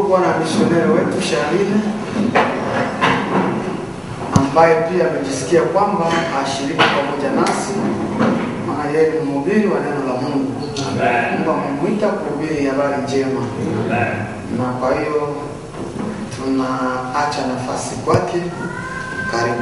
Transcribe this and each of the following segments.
kuwa na misioneri wetu Sharine ambaye pia amejisikia kwamba ashiriki pamoja nasi, maana yeye ni mhubiri wa neno la Mungu. Mungu amemwita kuhubiri habari njema, na kwa hiyo tunaacha nafasi kwake. Karibu.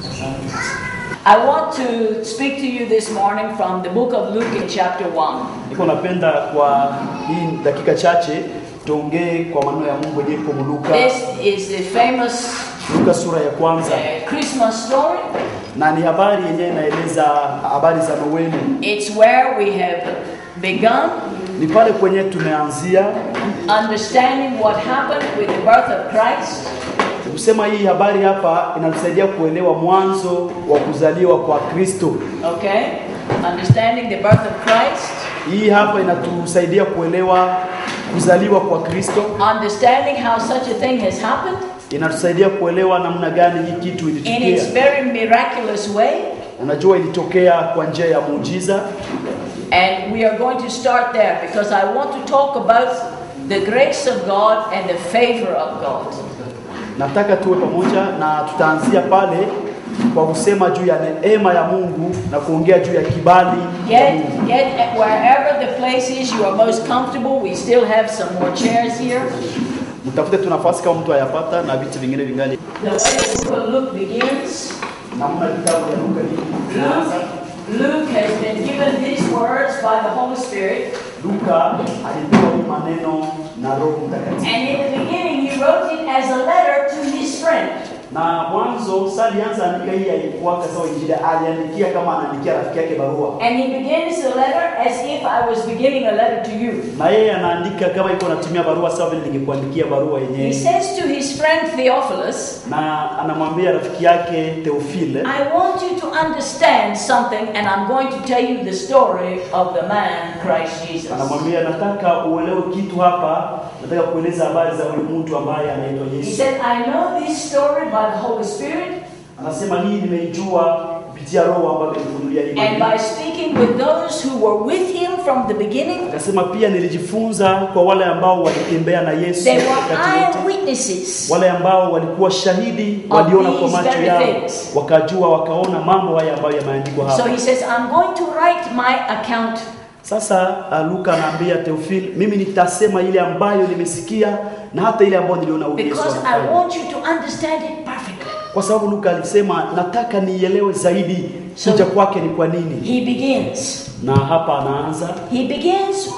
I want to speak to you this morning from the book of Luke in chapter 1. Niko napenda kwa hii dakika chache tuongee kwa maneno ya Mungu yenyewe kwa Luka, This is the famous Luka sura ya kwanza, uh, Christmas story. na ni habari yenyewe inaeleza habari za Noeli. It's where we have begun Ni pale kwenye tumeanzia understanding what happened with the birth of Christ kusema. Hii habari hapa inatusaidia kuelewa mwanzo wa kuzaliwa kwa Kristo. Okay? Understanding the birth of Christ, Hii hapa inatusaidia kuelewa kuzaliwa kwa Kristo, understanding how such a thing has happened inatusaidia kuelewa namna gani hii kitu in its ilitokea. very miraculous way. Unajua, ilitokea kwa njia ya muujiza, And we are going to start there because I want to talk about the grace of God and the favor of God. nataka tuwe pamoja na tutaanzia pale kwa kusema juu ya neema ya Mungu na kuongea juu ya kibali cha Yet, Mungu. yet wherever the place is you are most comfortable, we still have some more chairs here. Mtafute tu nafasi kama mtu hayapata na viti vingine vingali. The way the book of Luke begins, Namna kitabu ya Luka hii kinaanza. Luke, Luke has been given these words by the Holy Spirit, Luka alipewa hii maneno na Roho Mtakatifu, and in the beginning he wrote it as a letter to his friend. na mwanzo sasa alianza andika hii haikuwa sawa Injili, aliandikia kama anaandikia rafiki yake barua, And he begins the letter as if I was beginning a letter to you. na yeye anaandika kama iko anatumia barua sawa vile ningekuandikia barua He yenyewe, says to his friend Theophilus, na anamwambia rafiki yake Theophile I want you to understand something, and I'm going to tell you the story of the man Christ Jesus. anamwambia nataka uelewe kitu hapa, nataka kueleza habari za huyu mtu ambaye anaitwa He Yesu. said, I know this story by the Holy Spirit, Anasema hii nimeijua kupitia Roho ambayo alinifunulia hii and maneno. by speaking with those who were with him from the beginning. Akasema pia nilijifunza kwa wale ambao walitembea na Yesu They were wakati wote, eyewitnesses. wale ambao walikuwa shahidi, Of waliona kwa these macho very yao, things. wakajua, wakaona mambo haya ambayo yameandikwa So hapa. he says, I'm going to write my account. Sasa uh, Luka anaambia Theophile, mimi nitasema ile ambayo nimesikia na hata ile ambayo niliona huyu Yesu Because I alifanya. want you to understand it perfectly. Kwa sababu Luka alisema nataka nielewe zaidi So- kuja kwake ni kwa nini, He begins. na hapa anaanza He begins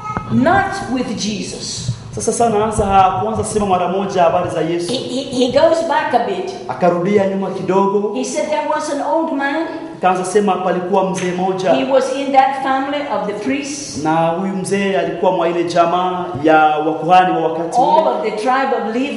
not with Jesus. sasa. Sana anaanza hakuanza sema mara moja habari za He, Yesu, he, he goes back a bit. akarudia nyuma kidogo, He said there was an old man. akaanza sema palikuwa mzee He moja, was in that family of the priests, na huyu mzee alikuwa mwa ile jamaa ya wakuhani wa wakati all ule, of the tribe of Levi.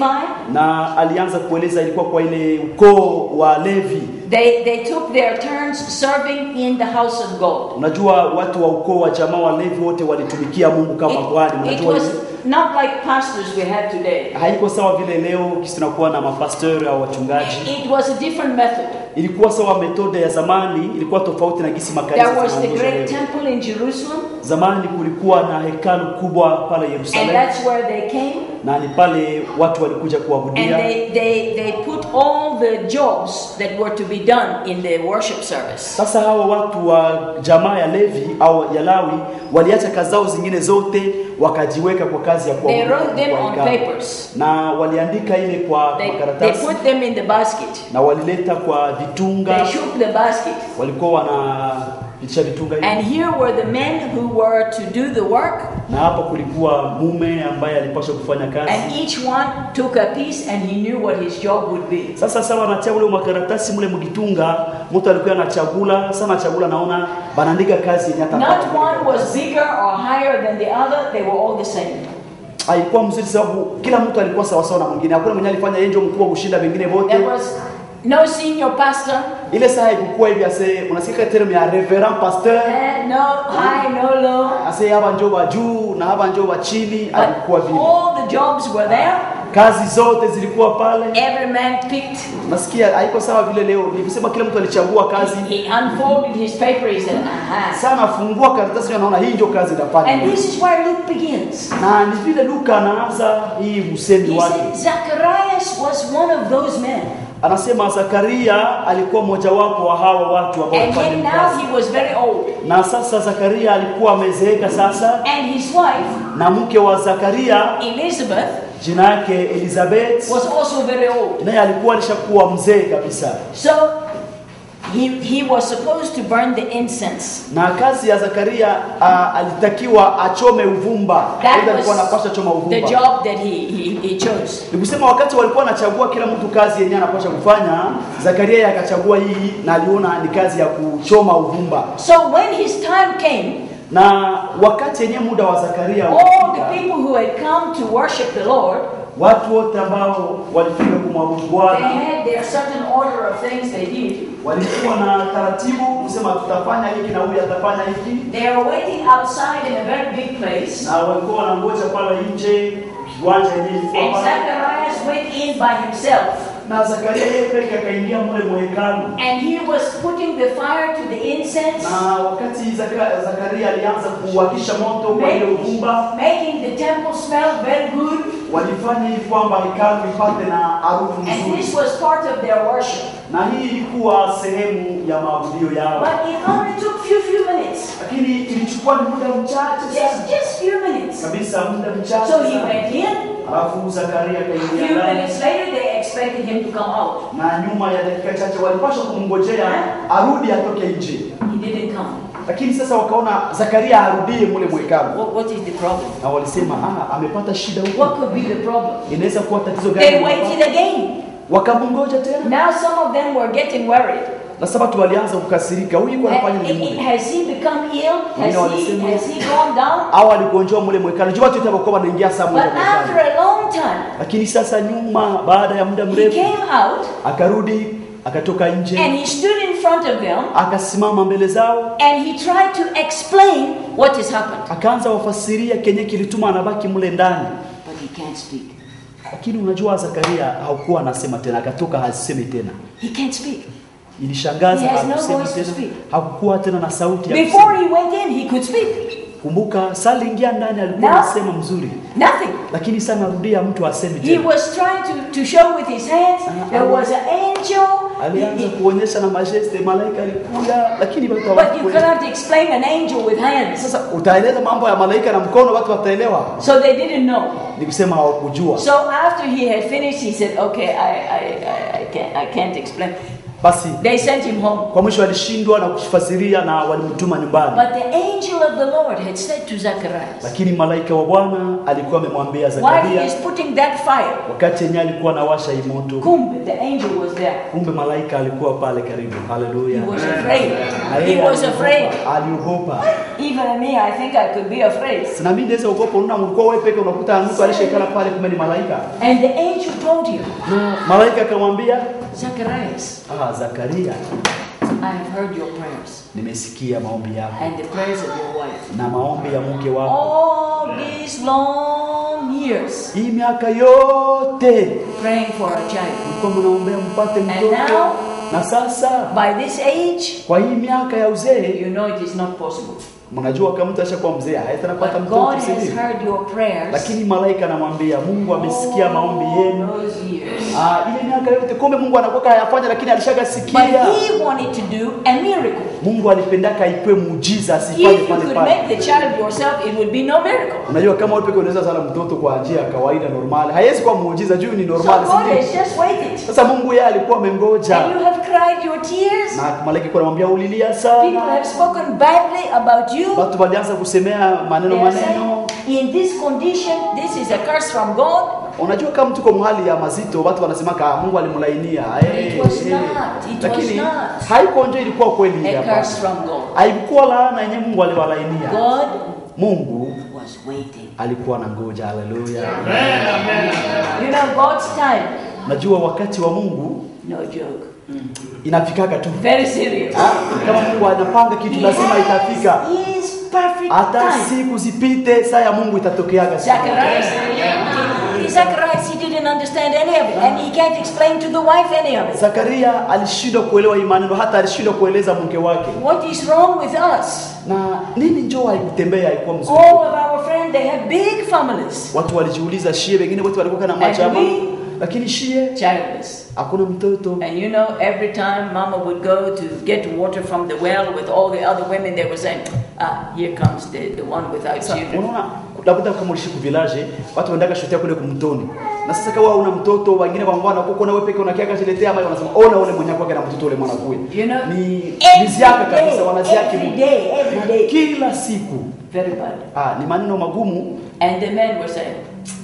na alianza kueleza ilikuwa kwa ile ukoo wa Levi. They, they took their turns serving in the house of God. Unajua watu wa ukoo wa jamaa wa Levi wote walitumikia Mungu kama kuhani. It, it Unajua was not like pastors we have today. haiko sawa vile leo kisi tunakuwa na mapastori au wachungaji. It was a different method. Ilikuwa sawa, metode ya zamani ilikuwa tofauti na gisi makanisa There was the zinaongozwa great leo. temple in Jerusalem, Zamani kulikuwa na hekalu kubwa pale and Yerusalemu, that's where they came. na ni pale watu walikuja And kuabudia, they, they, they put all the jobs that were to be done in the worship service. Sasa hawa watu wa jamaa ya Levi au ya Lawi waliacha kazi zao zingine zote wakajiweka kwa kazi ya They kuabudu wrote them kwa on hekalu. papers. na waliandika ile kwa They, they makaratasi put them in the basket. na walileta kwa vitunga, They shook the basket. walikuwa wanapitisha vitunga hivi. And here were the men who were to do the work, na hapa kulikuwa mume ambaye alipaswa kufanya kazi. and each one took a piece and he knew what his job would be. Sasa sawa anatia ule makaratasi mule mkitunga, mtu alikuwa anachagula sana, anachagula naona banaandika kazi yenye hata Not hapati one karatasi. was bigger or higher than the other, they were all the same. haikuwa mzuri sababu kila mtu alikuwa sawa sawa na mwingine. Hakuna mwenye alifanya yeye ndio mkubwa kushinda wengine wote. There was no senior pastor, Ile saa haikukuwa hivi ase unasikia term ya reverend pastor eh, no high, no low. ase hapa njoo wa juu na hapa njoo wa chini, But alikuwa vile. all the jobs were there, kazi zote zilikuwa pale. Every man picked. Nasikia haiko sawa vile leo nilisema, kila mtu alichagua kazi He unfolded his paper. He said, "Aha." sana, afungua karatasi, anaona hii ndio kazi inafanya, And this is where Luke begins. na ni vile Luka anaanza hii usemi He wake, said Zacharias was one of those men, anasema Zakaria alikuwa mmojawapo wa hawa watu ambao and walifanya yet hii now kazi. he was very old, Na sasa Zakaria alikuwa amezeeka sasa, and his wife na mke wa Zakaria Elizabeth jina yake Elizabeth was also very old. naye alikuwa alishakuwa mzee kabisa, So he he was supposed to burn the incense. na kazi ya Zakaria uh, alitakiwa achome uvumba. That Aidha alikuwa was anapasha choma the uvumba. job that he, he, he chose. Ni kusema wakati walikuwa wanachagua kila mtu kazi yenyewe anapasha kufanya, Zakaria yeye akachagua hii na aliona ni kazi ya kuchoma uvumba. So when his time came, Na wakati yenyewe muda wa Zakaria all ulifika, the people who had come to worship the Lord, watu wote ambao walifika kumwabudu they Bwana had their certain order of things they did. walikuwa na taratibu kusema tutafanya hiki na huyu atafanya hiki, They were waiting outside in a very big place. na walikuwa wanangoja pale nje kiwanja yenyewe ilikuwa And pale. Zacharias went in by himself. na Zakaria yeye peke akaingia mle mwekalu, And he was putting the fire to the incense, na wakati Zaka, Zakaria alianza kuwakisha moto kwa ile uvumba, making the temple smell very good. walifanya hivi kwamba hekalu ipate na harufu And nzuri, this was part of their worship. na hii ilikuwa sehemu ya maabudio yao, But it only took few few minutes. lakini ilichukua ni muda mchache Just sana just few minutes. kabisa, muda mchache So he sana. went in. Alafu Zakaria A akaingia few ndani, minutes later, they expected him to come out. na nyuma ya dakika chache walipaswa kumngojea arudi atoke nje, He didn't come. lakini sasa wakaona Zakaria arudie mule mwekalu, What, what is the problem? na walisema ah, amepata shida huko, What could be the problem? inaweza kuwa tatizo They gani? waited again. Wakamngoja tena, Now some of them were getting worried. na sababu walianza kukasirika, huyu yuko anafanya And nini i- i- mule? Has he become ill? Wengine Has he, walisema- has he gone down? au aligonjwa mule mwekano jua tu itakuwa wanaingia saa moja But after mwekano. a long time, Lakini sasa nyuma, baada ya muda he mrefu, came out akarudi akatoka and nje, he stood in front of them akasimama mbele zao, and he tried to explain what has happened. akaanza wafasiria kenye kilituma anabaki mule ndani. But he can't speak. Lakini unajua Zakaria haukuwa anasema tena, akatoka hasemi tena. He can't speak. Ilishangaza, He has no hakusema voice to tena, speak. hakukuwa tena na sauti ya Before kusema. he went in, he could speak. Kumbuka saa aliingia ndani alikuwa Now- anasema mzuri, Nothing. lakini sana narudia, mtu asemi He tena. was trying to, to show with his hands there was an angel. Alianza kuonyesha na majeste, malaika alikuja, lakini watu But you hawakuelewa. cannot explain an angel with hands. Sasa utaeleza mambo ya malaika na mkono, watu wataelewa. So they didn't know. Ni kusema hawakujua. So after he had finished, he said, "Okay, I, I, I, I can't, I can't explain." Basi They sent him home. kwa mwisho alishindwa na kufasiria na walimtuma nyumbani, But the angel of the Lord had said to Zacharias, lakini malaika wa Bwana alikuwa amemwambia while he Zakaria is putting that fire, wakati yenyewe alikuwa anawasha hii moto, kumbe the angel was there. kumbe malaika alikuwa pale karibu. Haleluya! He was afraid. Na He yeye was afraid. aliogopa, aliogopa. Even me, I think I could be afraid. Na mimi naweza ogopa, unaona mlikuwa wewe peke unakuta mtu alishekala pale, kumbe ni malaika. And the angel told him, Na malaika akamwambia, Zacharias, ah, Zakaria, I have heard your prayers nimesikia maombi yako and the prayers of your wife. na maombi ya mke wako All these long years hii miaka yote praying for a child. mlikuwa mnaombea mpate And mtoto, now- na sasa By this age, kwa hii miaka ya uzee, you know it is not possible. mnajua kama mtu ashakuwa mzee hayatanapata But God mtoto, has si ndio? heard your prayers Lakini malaika anamwambia Mungu amesikia maombi yenu. all those years. Ah, ile miaka yote kumbe Mungu anakuwa hayafanya, lakini But alishakasikia. He wanted to do a miracle. Mungu alipendaka ipe muujiza asifanye If you pale could pale. make the child yourself, it would be no miracle. Unajua kama wewe pekee unaweza zala mtoto kwa njia ya kawaida normal, haiwezi kuwa muujiza juu ni So normal, God si ndio? has just waited. Sasa Mungu yeye alikuwa amengoja And you have cried your tears. na malaika alikuwa anamwambia ulilia People sana, have spoken badly about you. watu walianza kusemea maneno They are maneno. saying, in this condition, this is a curse from God. Unajua kama mtu kwa hali ya mazito, watu wanasemaka "Ah, Mungu alimlainia. Eh, It was eh." not. It was Lakini not. haiko nje, ilikuwa kweli A hapa. curse from God. Haikuwa laana yenyewe Mungu aliwalainia. God Mungu was waiting. alikuwa na ngoja. Haleluya! You know, God's time, Najua wakati wa Mungu no joke. inafikaka tu. Very serious. Ah, Kama Mungu anapanga kitu lazima itafika. His perfect Hata time. siku zipite, saa ya Mungu itatokeaga siku. Zacharias, Zacharias, he didn't understand any of it, and he can't explain to the wife any of it. Zakaria alishindwa kuelewa hii maneno, hata alishindwa kueleza mke wake. What is wrong with us? Na nini njoo haikutembea, haikuwa mzuri. All of our friends, they have big families, Watu walijiuliza shie, wengine wote walikuwa na And machama, we- lakini shie childless. hakuna mtoto. And you know, every time Mama would go to get water from the well with all the other women, they were saying, "Ah, here comes the, the one without Sasa children." unaona labda kama ulishi ku village watu wanaenda shotea kule kumtoni. Na sasa kama una mtoto wengine wangwana kuko na wewe peke unakiaka chiletea maji wanasema ona ule mwenye kwake na mtoto ule mwana kuwe. You know, Ni every niziaka kabisa day, wanaziaki every Mungu. day, every Na day. Kila siku. Very bad. Ah, ni maneno magumu. And the men were saying,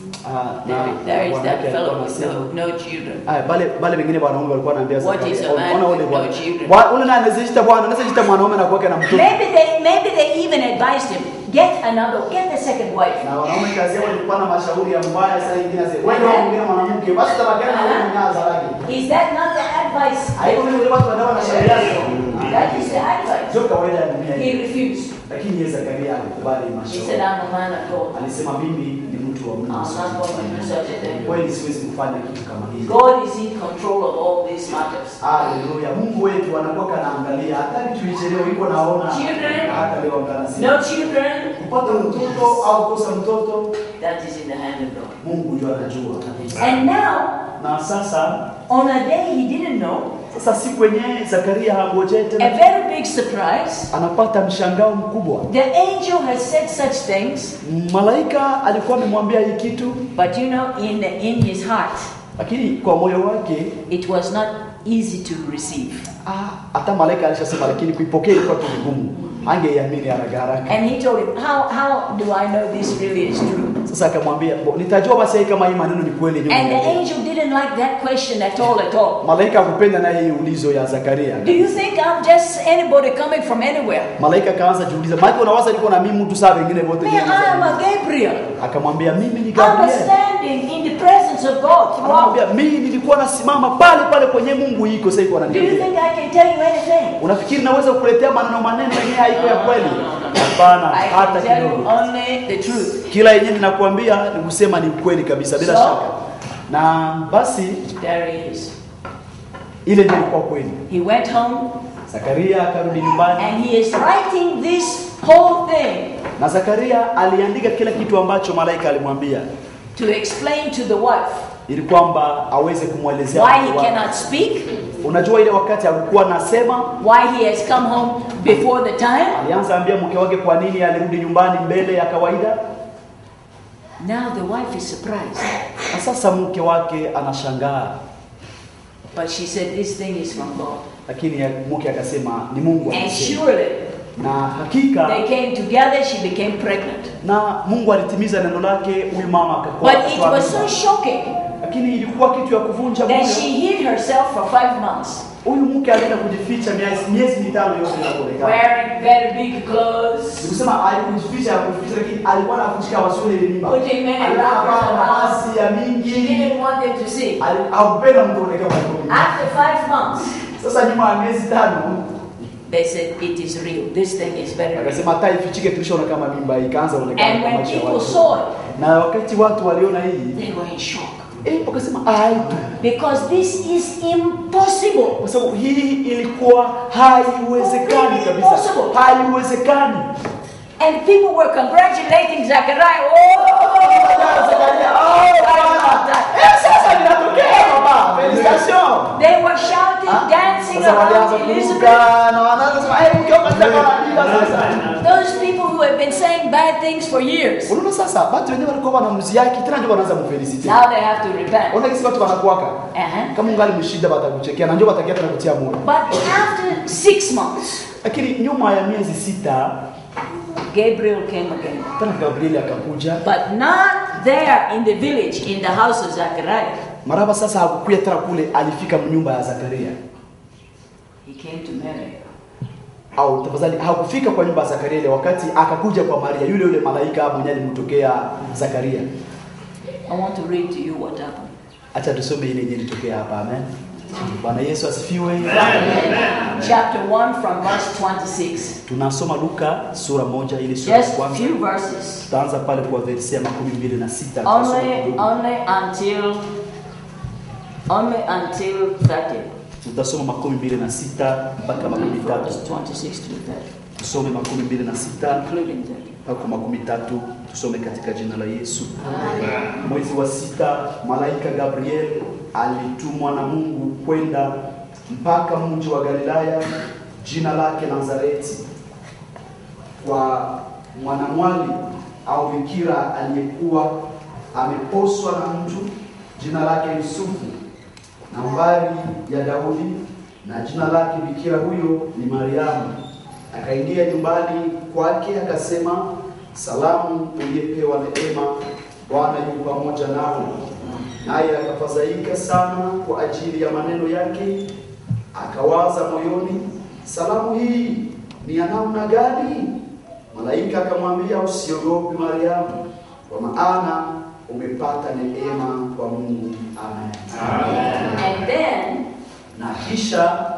Ah, there, na there is bwana that yake alikuwa fellow with anasema no, no children. Aya, bale bale wengine wanaume walikuwa wanaambia What Zakaria, is a man ona ule with bwana. no children? Bwa- Ule naye anaziita bwana, anaziita mwanaume na kwake na mtoto. Maybe they, maybe they even advised him, get another, get the second wife. Na wanaume kazi yao ilikuwa na mashauri ya mbaya saa nyingine sasa. Wewe ndio mwingine mwanamke, basi tabakiana na wewe mwenyewe azalaki. Is that not the advice? Haiko vile watu wanaona na shauri yao. That is the advice. Sio kawaida ya dunia He hii. refused. Lakini yeye Zakaria alikubali He mashauri. said, I'm a man of God. Alisema mimi ni mtu wa I'm Mungu. not going to do such a thing. Kweli siwezi kufanya kitu kama hiki. God is in control of all these matters. Haleluya. Mungu wetu anakuwa kanaangalia hata tuichelewe iko naona. Children. Hata leo angalia. No children, kupata mtoto au kukosa mtoto that is in the hand of God. Mungu ndio anajua. And now, Na sasa on a day he didn't know, sasa siku yenyewe Zakaria hangojee a tena, very big surprise, anapata mshangao mkubwa. the angel has said such things, Malaika alikuwa amemwambia hii kitu, but you know, in, in his heart, lakini kwa moyo wake it was not easy to receive. ah, hata malaika alishasema, lakini kuipokea ilikuwa tu vigumu, angeiamini haraka haraka. And he told him, How, how do I know this really is true? Sasa akamwambia "Bo, nitajua basi kama hii maneno ni kweli. nyuma And the niambie." angel didn't like that question at all, at all. Malaika hakupenda naye hii ulizo ya Zakaria. Do you think I'm just anybody coming from anywhere? Malaika akaanza jiuliza, maana unawaza niko na mimi mtu saa wengine wote Man, ni I am a Mungu." Gabriel. Akamwambia mimi ni I was Gabriel. standing in the presence of God throughout. Anamwambia mimi nilikuwa nasimama pale pale kwenye Mungu iko sasa iko Do you ananiambia. think I can tell you anything? Unafikiri naweza kukuletea maneno maneno yenyewe haiko ya kweli? Hapana, I hata can tell you kidogo. only the truth. Kila yenyewe ninakuambia ni kusema ni ukweli kabisa bila So? shaka. Na basi There he is. ile ndio ilikuwa kweli. He went home Zakaria akarudi nyumbani and he is writing this whole thing na Zakaria aliandika kila kitu ambacho malaika alimwambia to explain to the wife ili kwamba aweze kumwelezea why mke he wake. cannot speak, Unajua ile wakati alikuwa anasema, why he has come home before the time. alianza ambia mke wake kwa nini alirudi nyumbani mbele ya kawaida, Now the wife is surprised. na sasa mke wake anashangaa, But she said, This thing is from God. lakini ya- mke akasema ni Mungu And amesema. surely na hakika they came together, she became pregnant. na Mungu alitimiza neno lake, huyu mama akakuwa But it akatoa was so mimba. shocking lakini ilikuwa kitu ya kuvunja that moyo. she hid herself for five months, Huyu mke alienda kujificha miezi miezi mitano yote inapoonekana. wearing very big clothes, Nikusema alikujificha kujificha, lakini alikuwa anaficha wasione ile mimba. Putting many Alikuwa wrappers anavaa around. mavazi ya she mingi, didn't want them to see. Ali- hakupenda mtu aonekane kwa mimba. After five months, Sasa nyuma ya miezi tano they said, It is real. This thing is very real. akasema hata ifichike, tulishaona kama mimba ikaanza kuonekana And kwa when macho ya people watu. saw it, Na wakati watu waliona hii they were in shock. eh, wakasema ai tu Because this is impossible. kwa sababu hii ilikuwa haiwezekani Completely kabisa, impossible. haiwezekani. And people were congratulating Zachariah. Oh! Zakaria, oh, Bwana. Eh, sasa linatokea baba, felicitation. They were shouting, dancing Sasa walianza around Elizabeth. kuruka na wanaanza kusema eh, mke wako anataka kuandika sasa. Those people who have been saying bad things for years, Unaona sasa watu wenyewe walikuwa wanamziaki tena ndio wanaanza kumfelicite. now they have to repent. Unaona kisi watu wanakuwaka. Uh-huh. Kama ungali mshida batakuchekea na ndio batakia tena kutia moyo. But after six months, Lakini nyuma ya miezi sita Gabriel came again. tena Gabrieli akakuja. But not there in the village, in the house of Zachariah. Maraba sasa hakukuya tena kule, alifika nyumba ya Zakaria. He came to Mary. Au tafadhali hakufika kwa nyumba ya Zakaria ile wakati akakuja kwa Maria, yule yule malaika mwenye alimtokea Zakaria. I want to read to you what happened. Acha tusome ile yenye ilitokea hapa. Amen. Bwana Yesu asifiwe. Chapter 1 from verse 26. Tunasoma Luka sura moja ile sura ya Just a kwanza. few verses. Tutaanza pale kwa verse ya makumi mbili na sita. Tutasoma Only, kidogo. only until only until 30. Tutasoma makumi mbili na sita mpaka makumi tatu. Verse 26 to 30, Tusome makumi mbili na sita including 30. mpaka makumi tatu. Tusome katika jina la Yesu. Mwezi wa sita, malaika Gabriel alitumwa na Mungu kwenda mpaka mji wa Galilaya, jina lake Nazareti, kwa mwanamwali au bikira aliyekuwa ameposwa na mtu jina lake Yusufu, nambari ya Daudi, na jina lake bikira huyo ni Mariamu. Akaingia nyumbani kwake akasema, salamu uliyepewa neema, Bwana yu pamoja nawe. Naye akafadhaika sana kwa ajili ya maneno yake, akawaza moyoni, salamu hii ni ya namna gani? Malaika akamwambia, usiogope Mariamu, kwa maana umepata neema kwa Mungu. Amen. And then Na kisha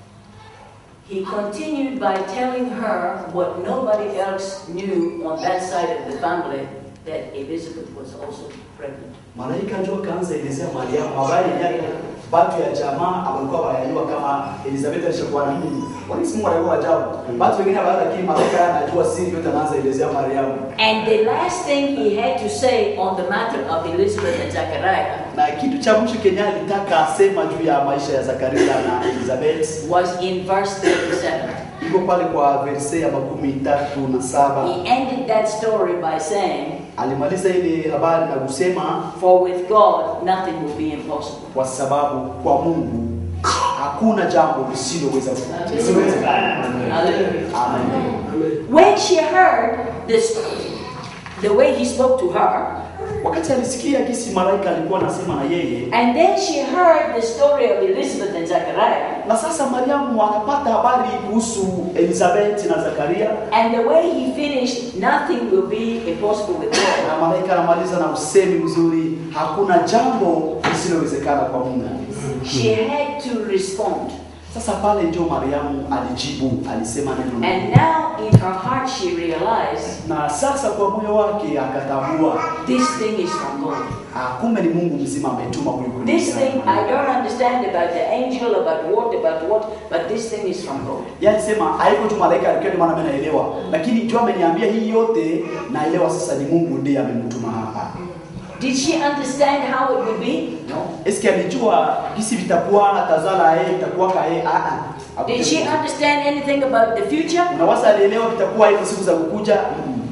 he continued by telling her what nobody else knew on that side of the family that Elizabeth was also pregnant. malaika njo akaanza elezea Mariamu habari yake, watu ya jamaa walikuwa wanajua kama Elizabeth alishakuwa na mimba. Wanisi Mungu alikuwa ajabu. Watu wengine habari, lakini malaika anajua siri yote, anaanza elezea Mariamu. And the last thing he had to say on the matter of Elizabeth and Zachariah Na kitu cha mwisho Kenya alitaka asema juu ya maisha ya Zakaria na Elizabeth was in verse 37. iko pale kwa verse ya makumi tatu na saba. He ended that story by saying, Alimaliza ile habari na kusema For with God nothing will be impossible. kwa sababu kwa Mungu hakuna jambo lisiloweza lisilowezekana. Hallelujah. Amen. When she heard this, the way he spoke to her, Wakati alisikia kisi malaika alikuwa anasema na yeye, and then she heard the story of Elizabeth and Zachariah, na sasa Mariamu akapata habari kuhusu Elizabeth na Zakaria, and the way he finished, nothing will be impossible with God. na malaika anamaliza na usemi mzuri, hakuna jambo lisilowezekana kwa Mungu. She had to respond. Sasa pale ndio Mariamu alijibu, alisema neno la And Mungu. now in her heart she realized na sasa kwa moyo wake akatambua, this thing is from God. ah, kumbe ni Mungu mzima ametuma huyu This kuniambia. thing, I don't understand about the angel, about what, about what, but this thing is from God. Yeye alisema haiko tu malaika alikuwa, ndio maana mimi naelewa, lakini jua ameniambia hii yote, naelewa sasa ni Mungu ndiye amemtuma hapa. Did she understand how it would be? No. Eski alijua kisi vitakuwa tazala yeye itakuwa ka yeye a a. Did she understand anything about the future? Unaweza alielewa vitakuwa hivyo siku za kukuja, mm.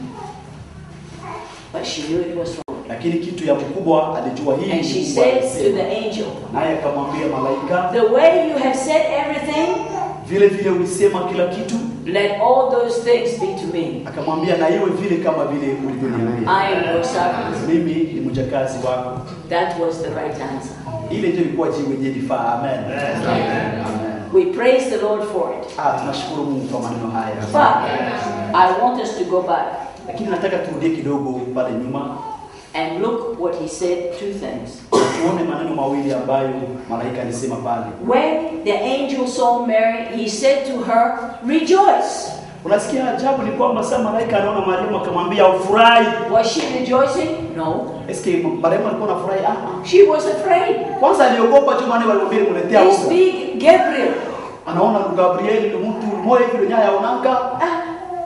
But she knew it was from God. lakini kitu ya mkubwa alijua hii And ni she Mungu said to alisema. the angel, Naye akamwambia malaika, The way you have said everything, vile vile ulisema kila kitu, let all those things be to me. akamwambia na iwe vile kama vile ulivyoniambia. I am your servant. Mimi ni mjakazi wako. That was the right answer. Ile ndio ilikuwa jibu yenye lifaa. Amen. Amen. We praise the Lord for it. Ah, tunashukuru Mungu kwa maneno haya. But I want us to go back Lakini nataka turudie kidogo pale nyuma and look what he said two things. tuone maneno mawili ambayo malaika alisema pale. When the angel saw Mary, he said to her, Rejoice. Unasikia ajabu ni kwamba sasa malaika anaona Mariamu akamwambia ufurahi. Was she rejoicing? No. Eske Mariamu alikuwa anafurahi? Ah, ah. She was afraid. Kwanza aliogopa tu maana walimwambia nimuletea This uga. big Gabriel. Anaona Gabriel ni mtu mmoja hivi dunia yaonanga. ah,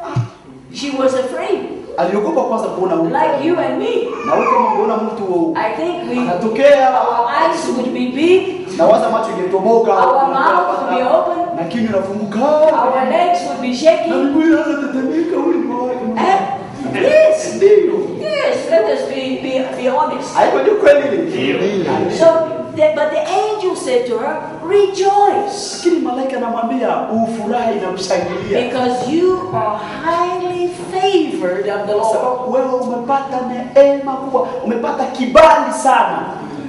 She was afraid. Aliogopa kwanza kuona uga. Like you and me. Na wewe kama ungeona mtu I think we anatokea our eyes would be big, na waza macho ingetoboka Our mouth would be open. na kinywa inafunguka our legs would be na shaking. miguu inaanza tetemeka ulimwake. Eh? Yes. Ndio. Yes, let us be, be, be honest. Haiko ni kweli ile. So, the, but the angel said to her, Rejoice, Lakini malaika anamwambia ufurahi na mshangilia. because you are highly favored of the Kwa Lord. sababu wewe umepata neema kubwa, umepata kibali sana.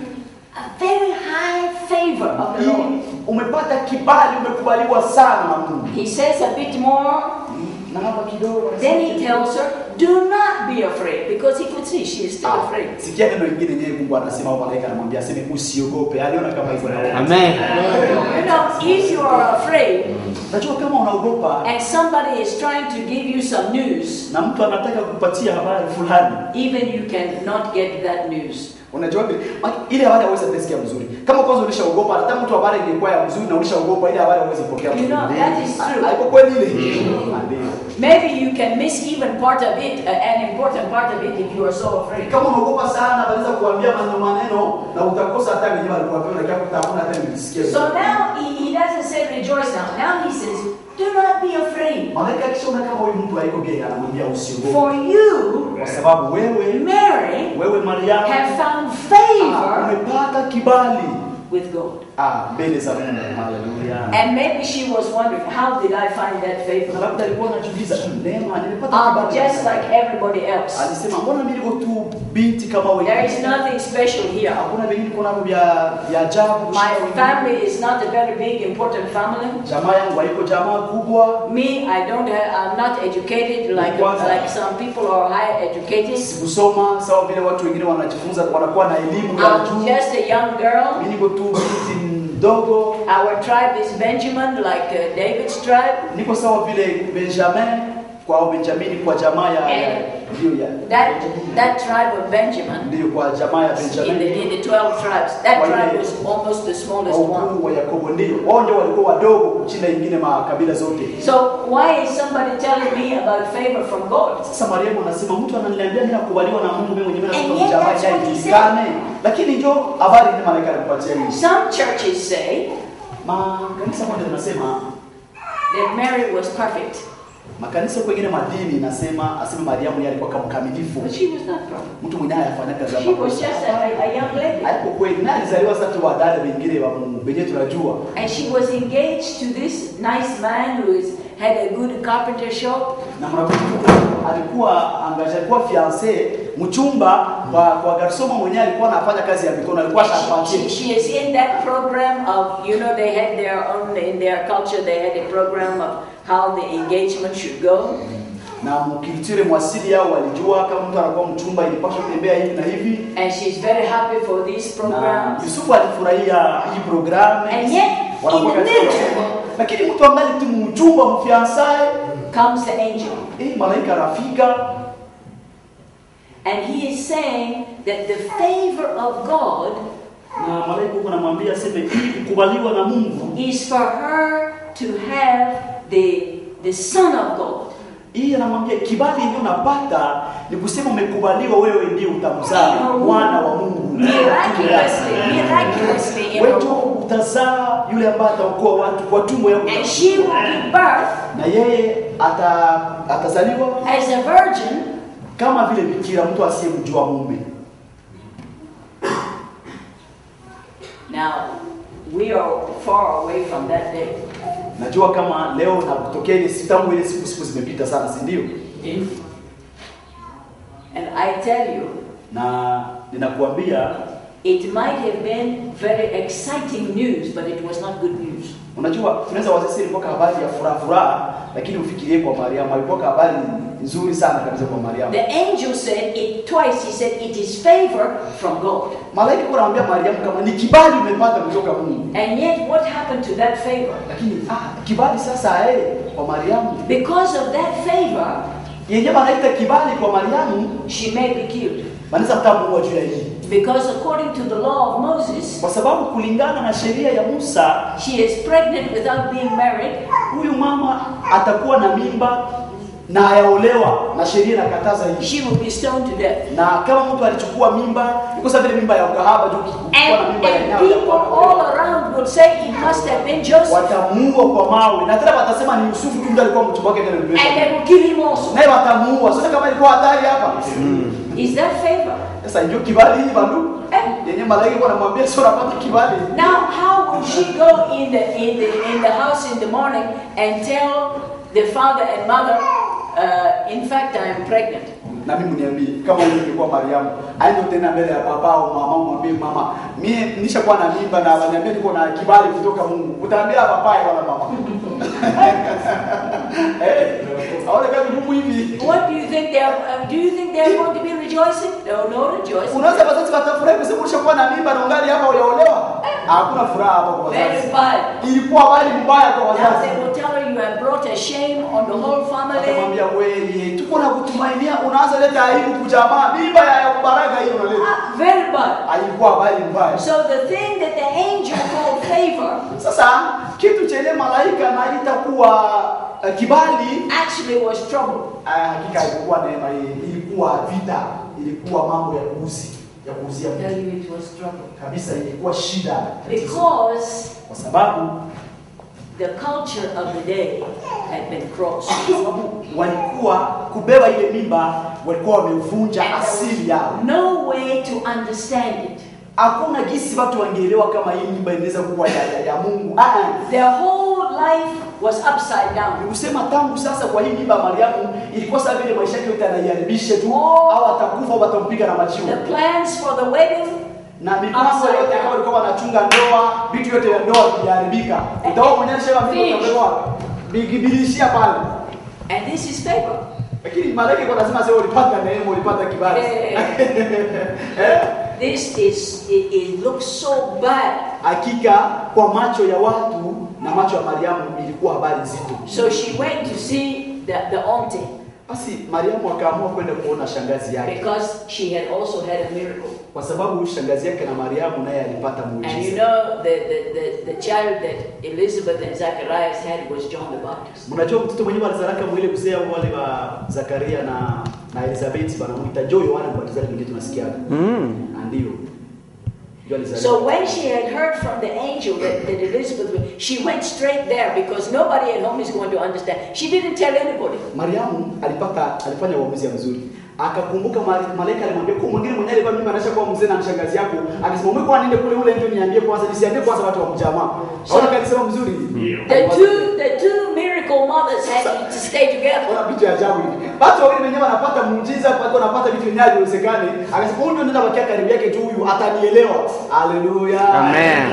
A very high favor of the Lord. Ili umepata kibali, umekubaliwa sana na Mungu. He says a bit more. Na hapa kidogo Then he tells her, Do not be afraid, because he could see she is still Ah, afraid. Sikia neno lingine yenyewe Mungu anasema au malaika anamwambia aseme usiogope. Aliona kama hivyo na Amen. You know, if you are afraid Najua kama unaogopa and somebody is trying to give you some news, na mtu anataka kupatia habari fulani, even you cannot get that news. Unajua vile Ma- ile habari hauwezi kusikia mzuri. Kama kwanza ulishaogopa hata mtu habari ingekuwa ya mzuri na ulishaogopa ile habari hauwezi kupokea. You know, mzuri. that is true. Haiko kweli ile? Ndio. Maybe you can miss even part of it, uh, an important part of it, if you are so afraid. Kama unaogopa sana wanaweza kuambia maneno maneno na utakosa hata wenyewe walikuambia na kama utaona hata nilisikia. So now he, he doesn't say rejoice now. Now he says, do not be afraid. Malaika akishaona kama huyu mtu haiko gay anamwambia usiogope. For you, Kwa sababu wewe Mary, wewe Mariamu have found ah, favor umepata kibali with God. ah, mbele za Mungu. Haleluya. And maybe she was wondering, how did I find that Na favor? labda alikuwa anajiuliza "Hmm, neema nilipata I'm kibali. just like everybody else. Alisema mbona mimi niko tu binti kama wewe? There is nothing special here. Hakuna vingine kuna vya vya ajabu. My kushinda wengine. family is not a very big, important family. Jamaa yangu haiko jamaa kubwa. Me, I don't have, I'm not educated like, Kwanza. like some people are high educated. Sikusoma sawa vile watu wengine wanajifunza wanakuwa na elimu ya I'm juu. just a young girl. Mimi niko tu binti mdogo. Our tribe is Benjamin, like uh, David's tribe. Niko sawa vile Benjamin kwa Benjamini kwa jamaa ya ya- Eh. ndio ya That, that tribe of Benjamin, ndio kwa jamaa ya in the, Benjamini. in the 12 tribes, that Kwa tribe ile- was almost the Kwa smallest one. ukuu wa Yakobo ndio. Wao ndio walikuwa wadogo kushinda ingine makabila zote. So why is somebody telling me about favor from God? Sasa Mariamu anasema mtu ananiambia mimi nakubaliwa na Mungu mimi mwenyewe And nasema yet jamaa that's what he haijulikane. Lakini ndio habari ni malaika alipatia hivi. Some churches say Makanisa moja linasema that Mary was perfect, makanisa kwengine madini inasema aseme Mariamu yeye alikuwa kama mkamilifu. but she was not perfect. Mtu mwenyewe anafanya kazi She was just a, a young lady. Hapo kweli na alizaliwa sasa tu wadada wengine wa Mungu wenyewe tunajua. And she was engaged to this nice man who is, had a good carpenter shop. Na mnakumbuka alikuwa angaja alikuwa fiancé mchumba kwa kwa garsoma mwenyewe alikuwa anafanya kazi ya mikono alikuwa And she, shapatie. she is in that program of, you know, they had their own, in their culture, they had a program of how the engagement should go. Na mkilitire mwasili yao walijua kama mtu anakuwa mchumba ilipaswa kutembea hivi na hivi. And she's very happy for these Na programs. Yusufu alifurahia hii programu. And yet, Wanakuwa in the katika- middle- Lakini mtu angali tu mchumba mfiansaye, Comes the angel. eh, malaika anafika And he is saying that the favor of God na malaika huko anamwambia aseme ili kukubaliwa na Mungu, is for her to have the, the Son of God. hii anamwambia kibali yenyewe unapata ni kusema umekubaliwa, wewe ndio utamzaa mwana wa Mungu Miraculously, miraculously in her wewe womb. utazaa yule ambaye ataokoa watu kwa tumbo yako, And she will give birth na yeye ata, atazaliwa as a virgin kama vile bikira, mtu asiyemjua mume. Now, we are far away from that day. Najua kama leo na kutokea ile siku tangu ile siku siku zimepita sana, si ndio? And I tell you, Na ninakuambia it might have been very exciting news, but it was not good news. Unajua, tunaweza wazisi ilikuwa habari ya furaha furaha, lakini ufikirie kwa Mariamu ilikuwa habari nzuri sana kabisa kwa Mariamu. The angel said it twice. He said, It is favor from God. Malaika alikuwa anamwambia Mariamu kama ni kibali umepata kutoka Mungu. And yet, what happened to that favor? Lakini ah, kibali sasa eh kwa Mariamu. Because of that favor, Yenyewe anaita kibali kwa Mariamu, she may be killed. wanaweza kutamuua juu ya hii. Because according to the law of Moses, Kwa sababu kulingana na sheria ya Musa, she is pregnant without being married, huyu mama atakuwa na mimba na hayaolewa na sheria inakataza hii. she will be stoned to death. Na kama mtu alichukua mimba, iko sawa vile mimba ya ukahaba tu ukikuwa na And, mimba ya and nyama people all around would say it must have been Joseph. watamuua kwa mawe na tena watasema ni Yusufu tu ndiye alikuwa mchumba wake tena And mbele. they will kill him also. Naye watamuua. Sasa kama ilikuwa hatari hapa. Is that favor? Sasa ndio kibali hii bandu. Eh? Yenye malaika kwa anamwambia sio unapata kibali. Now, how will she go in the in the in the house in the morning and tell the father and mother, uh, in fact, I am pregnant? Na mimi niambie kama wewe ungekuwa Mariamu, aende tena mbele ya baba au mama mwambie mama, mimi nishakuwa na mimba na waniambia niko na kibali kutoka Mungu. Utaambia baba wala mama. Eh, aone kama Mungu hivi. What do you think they are? Uh, do you think they are going to be rejoicing? No, no rejoicing. Unaweza wazazi watafurahi kusema ulishakuwa na mimba na ungali hapa hujaolewa. hakuna furaha hapa kwa Very wazazi. bad. Ilikuwa habari mbaya kwa Now wazazi. they will tell her you have brought a shame on the whole family. Akamwambia wewe, tuko na kutumainia, unaanza leta aibu kujamaa, mimba ya baraka hiyo unaleta. Ah, Very bad. Alikuwa habari mbaya. So the thing that the angel called favor Sasa kitu chenye malaika naita kuwa uh, kibali actually was trouble. Ah, hakika ilikuwa neema hii, ilikuwa vita, ilikuwa mambo ya kuuzi ya kuuzia I tell mtu. you it was trouble. kabisa, ilikuwa shida Because kwa sababu the culture of the day had been crossed. kwa sababu walikuwa kubeba ile mimba, walikuwa wamevunja And there asili yao. was no way to understand it. Hakuna gisi watu wangeelewa kama hii mimba inaweza kuwa ya, ya, ya Mungu. Ah, ah. Their whole life was upside Ni down. kusema tangu sasa kwa hii mimba ya Mariamu ilikuwa sawa vile maisha yake yote anaiharibisha tu, Oh. au atakufa au watampiga na majiwe. The plans for the wedding, na mipango yote kama walikuwa wanachunga ndoa, vitu vyote vya ndoa viliharibika. Utaona mwenyewe shema mimi Finish. utapewa bigibilishia pale. and this is favor. Lakini malaika kwa lazima sema ulipata neema, ulipata kibali. Eh? This is, it, it looks so bad. Hakika kwa macho ya watu na macho ya Mariamu ilikuwa habari nzito. So she went to see the, the auntie Basi Mariamu akaamua kwenda kuona shangazi yake because she had also had a miracle. kwa sababu shangazi yake na Mariamu naye alipata And you muujiza. know, the, the, the, the child that Elizabeth and Zacharias had was John the Baptist. Mnajua mtoto mwenyewe alizalaka mwile mzee au wale wa Zakaria na na Elizabeth wanamuita Jo Yohana Mbatizaji ndio tunasikia. Mm. Na ndio. Ndio alizaliwa. So when she had heard from the angel that, that Elizabeth was, she went straight there because nobody at home is going to understand. She didn't tell anybody. Mariamu alipata alifanya uamuzi mzuri. Akakumbuka mali- malaika alimwambia kwa mwingine mwenyewe alikuwa mimi anasha kwa mzee na shangazi yako. Akasema mwe kwa nende kule ule ndio niambie kwanza nisiambie kwanza watu wa mjamaa. Haona kalisema mzuri. The two, the two miracle mothers had to stay together. Ona vitu ya ajabu hivi. Watu wawili wenyewe wanapata muujiza, watu wanapata vitu vyenyewe haviwezekani. Akasema huyu ndio nenda bakia karibu yake tu huyu atanielewa. Haleluya. Amen.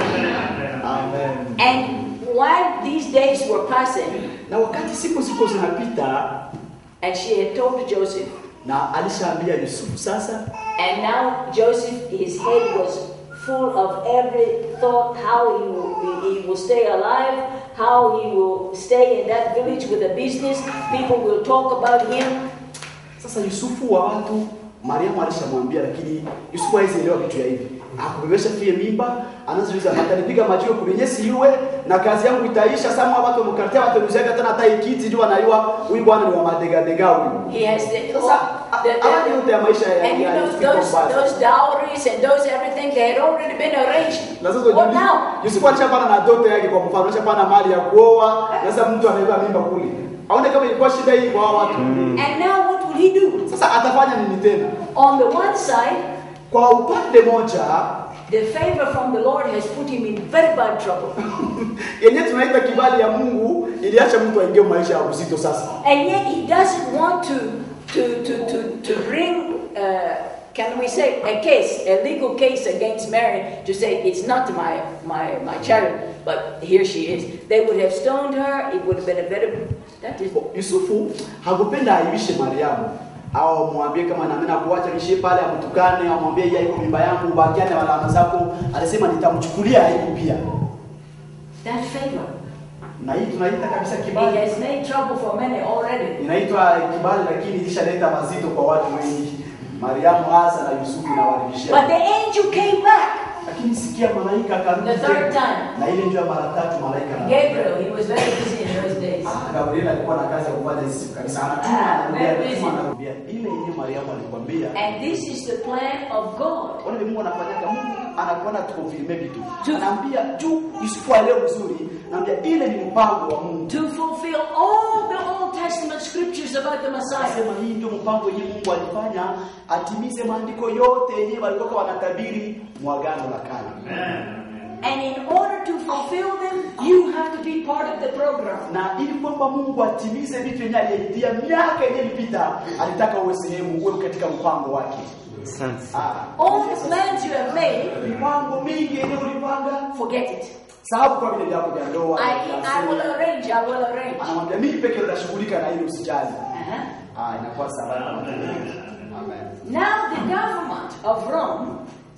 Amen. And while these days were passing, Na wakati siku siku zinapita and she had told Joseph, na alishaambia Yusufu sasa and now Joseph, his head was full of every thought how he will, he will stay alive, how he will stay in that village with a business. People will talk about him. Sasa Yusufu wa watu Mariamu alishamwambia, lakini Yusufu hawezi elewa vitu ya hivi. Akubebesha fie mimba, anaanza atanipiga majiwe kulinyesi yue na kazi yangu itaisha. Sama watu wamkartia watu mzega tena hata ikiti jua anaiwa huyu bwana ni wa madega dega huyu. He has the, Sasa the- haya the- yote ya maisha ya and you ya know Yusufu those mbaya. those dowries and those everything they had already been arranged. Na sasa What Yusufu- now? Yusufu alishapana na doto yake kwa mfano, alishapana mali ya kuoa, na sasa mtu amebeba mimba kule. Aone kama ilikuwa shida hii kwa hawa watu. And now what will he do? Sasa atafanya nini tena? On the one side, Kwa upande moja the favor from the Lord has put him in very bad trouble. yenyewe tunaita kibali ya Mungu iliacha mtu aingie maisha ya uzito sasa. And yet he doesn't want to to to to, to bring uh, can we say a case, a legal case against Mary to say it's not my my my child, but here she is. They would have stoned her. It would have been a better. That is. Yusufu hakupenda aibishe Mariamu au mwambie kama na mimi nakuacha nishie pale amtukane au mwambie yeye iko mimba yangu bakiane na alama zako. Alisema nitamchukulia aibu pia. That favor. Na hii tunaita kabisa It kibali. has made trouble for many already. Inaitwa kibali lakini ilishaleta mazito kwa watu wengi. Mariamu hasa na Yusufu na But walibishia. the angel came back. Lakini sikia malaika akarudi. The third tena. time. Na ile ndio ya mara tatu malaika. anarudi. Gabriel, he was very busy in those days. Ah, Gabriel alikuwa na kazi ya kufanya hizi siku kabisa. Anatuma Ah, anarudia, very anatuma busy. anarudia. Ile yenyewe Mariamu alikwambia. And this is the plan of God. Wale Mungu anafanyaga Mungu anakuona tukonfirme vitu. Tu- Anaambia juu Yusufu aelewe vizuri. Anaambia ile ni mpango wa Mungu. To fulfill all the Old Testament scriptures about the Messiah. Anasema hii ndio mpango yenyewe Mungu alifanya atimize maandiko yote yenyewe walikuwa wanatabiri mwagano la kale. And in order to fulfill them, you have to be part of the program. Na ili kwamba Mungu atimize vitu yenyewe aliyetia miaka yenyewe ilipita, alitaka uwe sehemu, uwe katika mpango wake. Asante. Ah, All the plans you have made, mipango mingi yenyewe ulipanga, forget it. sababu kwa vile vyako vya ndoa. I, vya I will asili. arrange, I will arrange. Anamwambia mimi peke nitashughulika na hilo usijali. Uh-huh. Ah, inakuwa salama. Amen. Now the government of Rome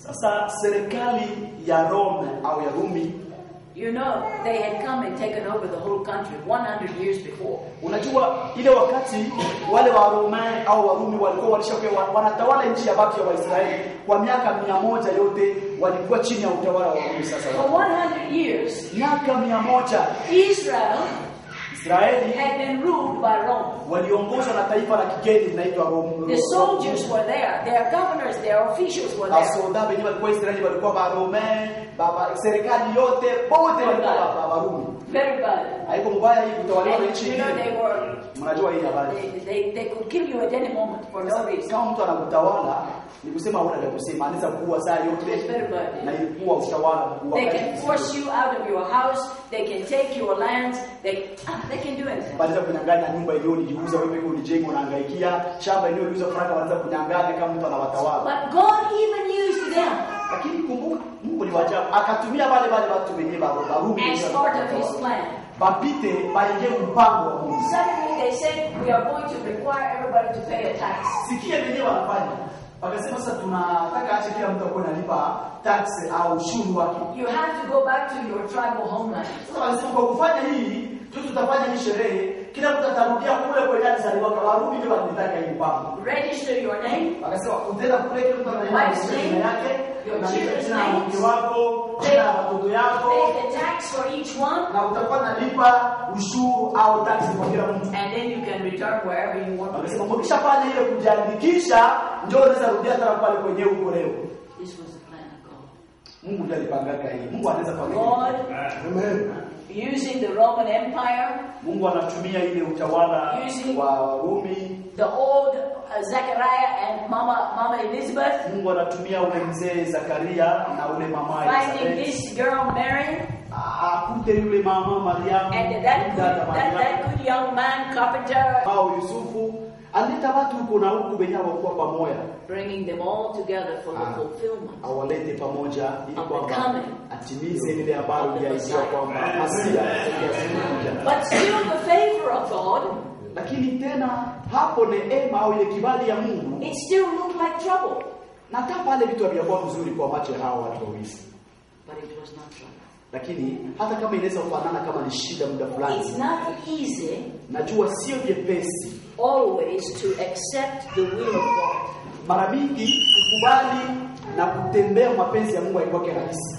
Sasa serikali ya Rome au ya Rumi, you know, they had come and taken over the whole country 100 years before. unajua ile wakati wale wa Rome au Warumi walikuwa walishakuwa wanatawala nchi ya baki ya Waisraeli kwa miaka mia moja yote walikuwa chini ya utawala wa Rumi. Sasa For 100 years, miaka mia moja Israel Israeli had been ruled by Rome. waliongozwa na taifa la kigeni linaitwa Rome. The soldiers were there, their governors, their officials were there. Basoda wenyewe walikuwa Israeli walikuwa Barome, baba serikali yote wote walikuwa ba- ba- Warumi. Very bad. Haiko mbaya hii kutawaliwa na And nchi you know, nyingine. they were, Mnajua hii habari. they, they, they could kill you at any moment for no reason. Kama mtu anakutawala ni kusema huna la kusema, anaweza kuua saa It's yote very bad. na ilikuwa utawala mkuu. They can force you out of your house, they can take your lands, they, ah, they can do anything. Wanaweza kunyang'anya nyumba yenyewe ulijiuza wewe pekee ulijenga unahangaikia, shamba yenyewe uliuza faraka wanaweza kunyang'anya kama mtu anawatawala. But God even used them Lakini kumbuka Mungu ni wa ajabu. Akatumia wale wale watu wenyewe wa Warumi as part of His plan. wapite baingie mpango wa Mungu. Suddenly they said, we are going to require everybody to pay a tax. Sikia wenyewe wanafanya. Wakasema sasa tunataka ache kila mtu akuwe analipa tax au ushuru wake. You have to go back to your tribal homeland. Sasa wanasema kwa kufanya hii tu tutafanya hii sherehe, kila mtu atarudia kule kwenye alizaliwa kwa Warumi ndio wanataka hii mpango. Register your name, Wakasema utaenda kule kila mtu anaenda Wife's na name, jina yake, your na children's jina la names, mke wako, jina la watoto yako pay the tax for each one, na utakuwa nalipa ushuru au tax kwa kila mtu. and then you can return wherever you want to Wakasema live. mkishafanya ile kujiandikisha, ndio unaweza rudia tena pale kwenye huko leo. This was the plan of God. Mungu ndiye alipangaga hii. Mungu anaweza panga. hii. God, Amen. using the Roman Empire, Mungu anatumia ile utawala Using- wa Warumi. the old uh, Zechariah and Mama, Mama Elizabeth, Mungu anatumia ule mzee Zakaria na ule mama finding Elizabeth. this girl Mary, Akute yule mama Mariamu and that good, dada that, that Mariamu good young man, carpenter, au Yusufu alileta watu huko na huku wenye hawakuwa pamoja, bringing them all together for the Ah. fulfillment. awalete pamoja ili Of the kwamba coming. atimize ile habari Of the iliyoahidiwa Messiah. kwamba Masia atakuja. But still, the favor of God, Lakini tena hapo neema au ile kibali ya Mungu it still looked like trouble. na hata pale vitu havyakuwa mzuri kwa macho ya hao watu wawili, But it was not trouble. lakini hata kama inaweza kufanana kama ni shida muda fulani, It's not easy najua sio vyepesi always to accept the will of God. mara mingi kukubali na kutembea mapenzi ya Mungu haikuwa rahisi.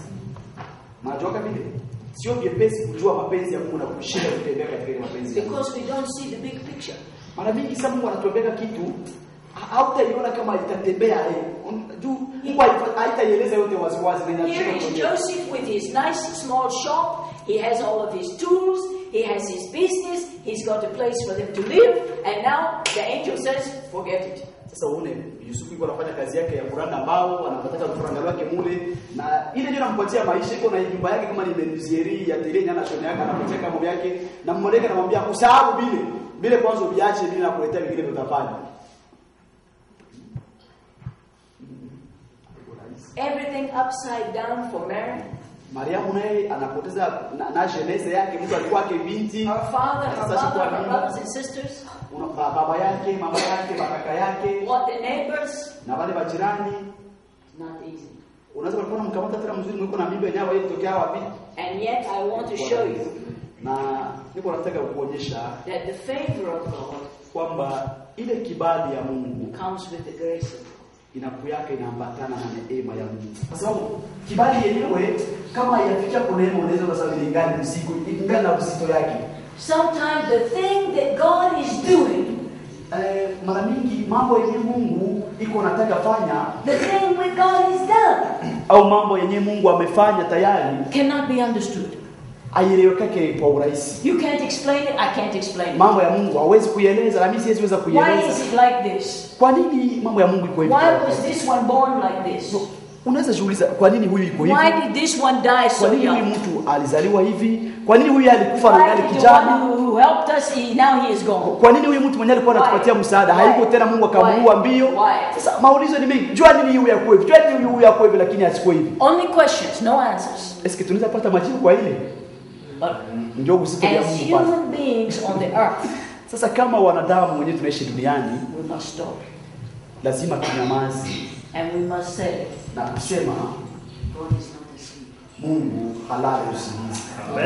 Mnajua vile sio vyepesi kujua mapenzi ya Mungu na kushinda kutembea katika ile mapenzi ya Mungu. Because we don't see the big picture. Mara mingi sasa Mungu anatuambia kitu ha- hautaiona kama itatembea eh. Un- juu Mungu haita- haitaieleza yote waziwazi na Here inashindwa is kuonyesha. Joseph with his nice small shop. He has all of his tools. He has his business. He's got a place for them to live. And now the angel says, forget it. Sasa uone Yusufu yuko anafanya kazi yake ya kuranda mbao, anapata faranga lake mule na ile ndio anampatia maisha iko na nyumba yake kama ni menuisieri ya tele nyana shone yake anapatia mambo yake na mmoleka anamwambia usahau bile. Bile kwanza ubiache bile na kuletea vingine utafanya. Everything upside down for Mary. Mariamu naye anapoteza na, na jenese yake mtu alikuwa yake binti Her father, her Sasa mother, chukua her mimba. brothers and sisters. Una- ba- baba yake, mama yake, makaka yake What the neighbors. na wale majirani. It's not easy. Unaweza kulikuwa mkamata tena mzuri mwiko na mimba yenyewe ile tokea wapi? And yet I want to show you Na niko nataka kuonyesha that the favor of God kwamba ile kibali ya Mungu comes with the grace of God. inakuyaka inaambatana na neema ya Mungu. Kwa sababu kibali yenyewe kama yafikia kwa neema unaweza kusema ni gani mzigo, ingana na uzito yake. Sometimes the thing that God is doing, Eh, mara mingi mambo yenye Mungu iko nataka fanya the thing with God is done, au mambo yenye Mungu amefanya tayari cannot be understood. aielewekake kwa urahisi. You can't explain it, I can't explain it. Mambo ya Mungu hawezi kuieleza na mimi siwezi weza Why kuieleza. is it like this? Kwa nini mambo ya Mungu iko hivi? Why was this one born like this? Unaweza jiuliza kwa nini huyu iko hivi? Why did this one die Kwa so nini huyu young? mtu alizaliwa hivi? Kwa nini huyu alikufa na Why ngali did the one kijana? who who helped us, he, now he is gone? Kwa nini huyu mtu mwenyewe alikuwa anatupatia Why? msaada Why? hayuko tena, Mungu akamuua Why? mbio? Why? Sasa maulizo ni mengi. Jua nini huyu yakuwe hivi? Jua nini huyu yakuwe hivi lakini asikuwe hivi? Only questions, no answers. Eske tunaweza pata majibu kwa ile? But Ndio uzito wa as Mungu pale. human beings on the earth, Sasa kama wanadamu wenyewe tunaishi duniani, we must stop. lazima tunyamaze And we must say, na kusema God is not asleep. Mungu halali usingizi.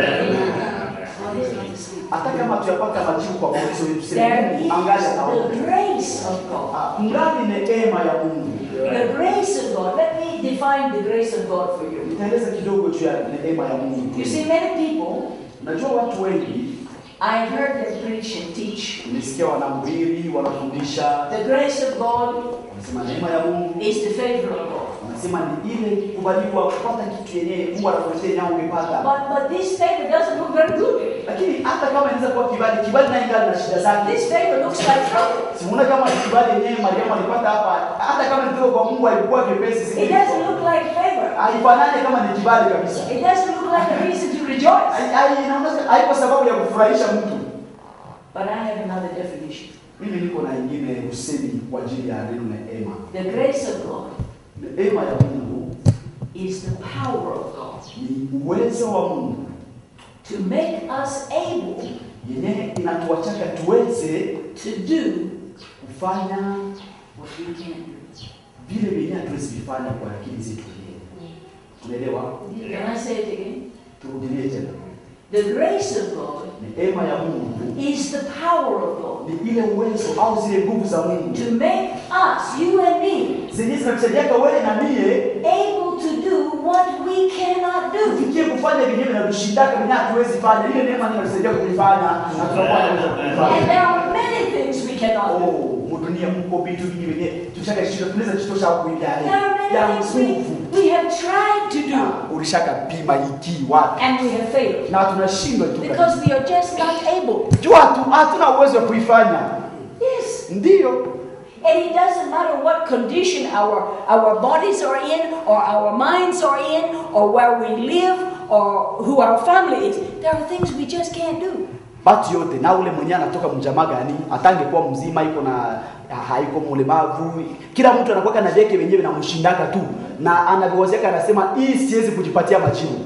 God is not asleep. Hata kama tuyapata majibu kwa maulizo yetu, tuseme There Mungu is angali the anaona. grace of God. Ah, Ngali neema ya Mungu. The grace of God. Let me define the grace of God for you. Nitaeleza kidogo juu ya neema ya Mungu. You see, many people, Najua watu wengi I heard them preach and teach. nilisikia wanahubiri, wanafundisha, The grace of God wanasema neema ya Mungu, is the favor of God. wanasema ni ile kubaliwa kupata kitu yenyewe Mungu anakuletea nao umepata. But, but this favor doesn't look very good. Lakini hata kama inaweza kuwa kibali, kibali naye ingali na shida zake. This favor looks like trouble. Simuona kama ni kibali yenyewe Mariamu alipata hapa, hata kama ni kutoka kwa Mungu alikuwa kepesi, si It doesn't look like favor. haifanani kama ni kibali kabisa. It doesn't look like a reason to rejoice. Hai- hai- inaonyesha haiko sababu ya kufurahisha mtu. But I have another definition. Mimi niko na ingine usemi kwa ajili ya neno neema. The grace of God Neema ya Mungu is the power of God ni uwezo wa Mungu to make us able yenyewe inatuachaka tuweze to do kufanya what we can't do. vile vyenyewe hatuwezi vifanya kwa akili zetu wenyewe. Unaelewa? Can I say it again? Turudilie tena. The grace of God Neema ya Mungu is the power of God ni ile uwezo au zile nguvu za Mungu to make us, you and me, zenye zinatusaidiaka wewe na mie able to do what we cannot do. tufikie kufanya vyenyewe vinatushindaka vyenyewe hatuwezi fanya. Ile neema ndio inatusaidia kuvifanya na tunakuwa na uwezo wa And kuvifanya. there are many things we cannot do. Oh, mudunia mko vitu vingi vyenyewe tushaka shida tunaweza chitosha kuingia There are ya many things nguvu. we, we have tried to do Na ulishaka pima iki wapi and we have failed na tunashindwa tu kabisa. because we are just not able. jua hatu- hatuna uwezo wa kuifanya. Yes. Ndiyo, And it doesn't matter what condition our, our bodies are in, or our minds are in, or where we live, or who our family is. There are things we just can't do. batu yote na ule mwenyewe anatoka mjamaa gani, atangekuwa mzima iko na ha- haiko mlemavu, kila mtu anakuwa na vyake wenyewe na mshindaka tu, na anavyowazeka anasema hii siwezi kujipatia majibu,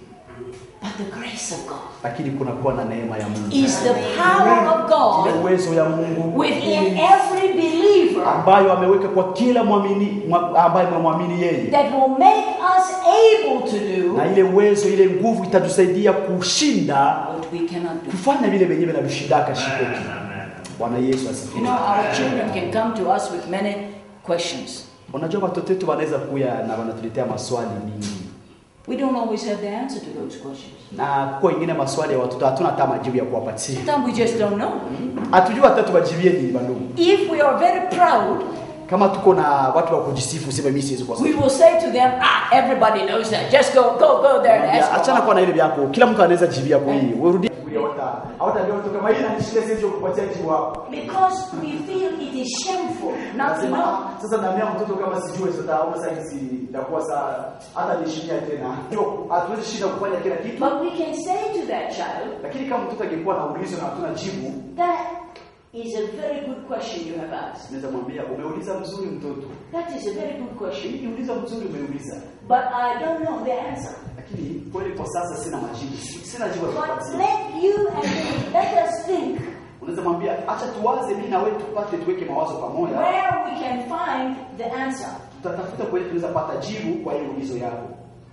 But the grace of God lakini kunakuwa na neema ya Mungu, is the power of ile God uwezo ya Mungu within every believer ambayo ameweka kwa kila mwamini mwa- ambaye mwamini yeye, that will make us able to do na ile uwezo ile nguvu itatusaidia kushinda what we cannot do. kufanya vile vyenyewe vinavyoshindaka shikoki. Bwana Yesu You asifiwe. know, our children can come to us with many questions. Unajua watoto wetu wanaweza kuya na wanatuletea maswali mingi, We don't always have the answer to those questions. na kwa ingine maswali ya watoto hatuna hata majibu ya kuwapatia, Sometimes we just don't know. hatujui hata tuwajibie nini. Bandugu, If we are very proud, kama tuko na watu wa kujisifu, sema mimi siwezi kwa we will say to them, ah, everybody knows that. Just go, go, go there and ask. Achana for kwa na ile vyako, kila mtu anaweza jibia kwa hii. Urudi hautajua mtu kama hii ananishinda, siwezi kukupatia jibu hapo. Because we feel it is shameful not to Nasema, know. "Ah, sasa naambia mtoto kama sijui sasa au sasa hizi itakuwa saa hata nishikia tena. Ndio, hatuwezi shinda kufanya kila kitu. But we can say to that child, Lakini kama mtoto angekuwa na ulizo na hatuna jibu, that is a very good question you have asked. naweza mwambia umeuliza mzuri mtoto. That is a very good question. Hii uliza mzuri umeuliza. But I don't know the answer. Lakini kweli kwa sasa sina majibu. Sina jibu la But kupatia. let you and me, let us think Unaweza mwambia acha tuwaze mimi na wewe tupate tuweke mawazo pamoja. where we can find the answer. Tutatafuta kweli tunaweza pata jibu kwa hiyo ulizo yako.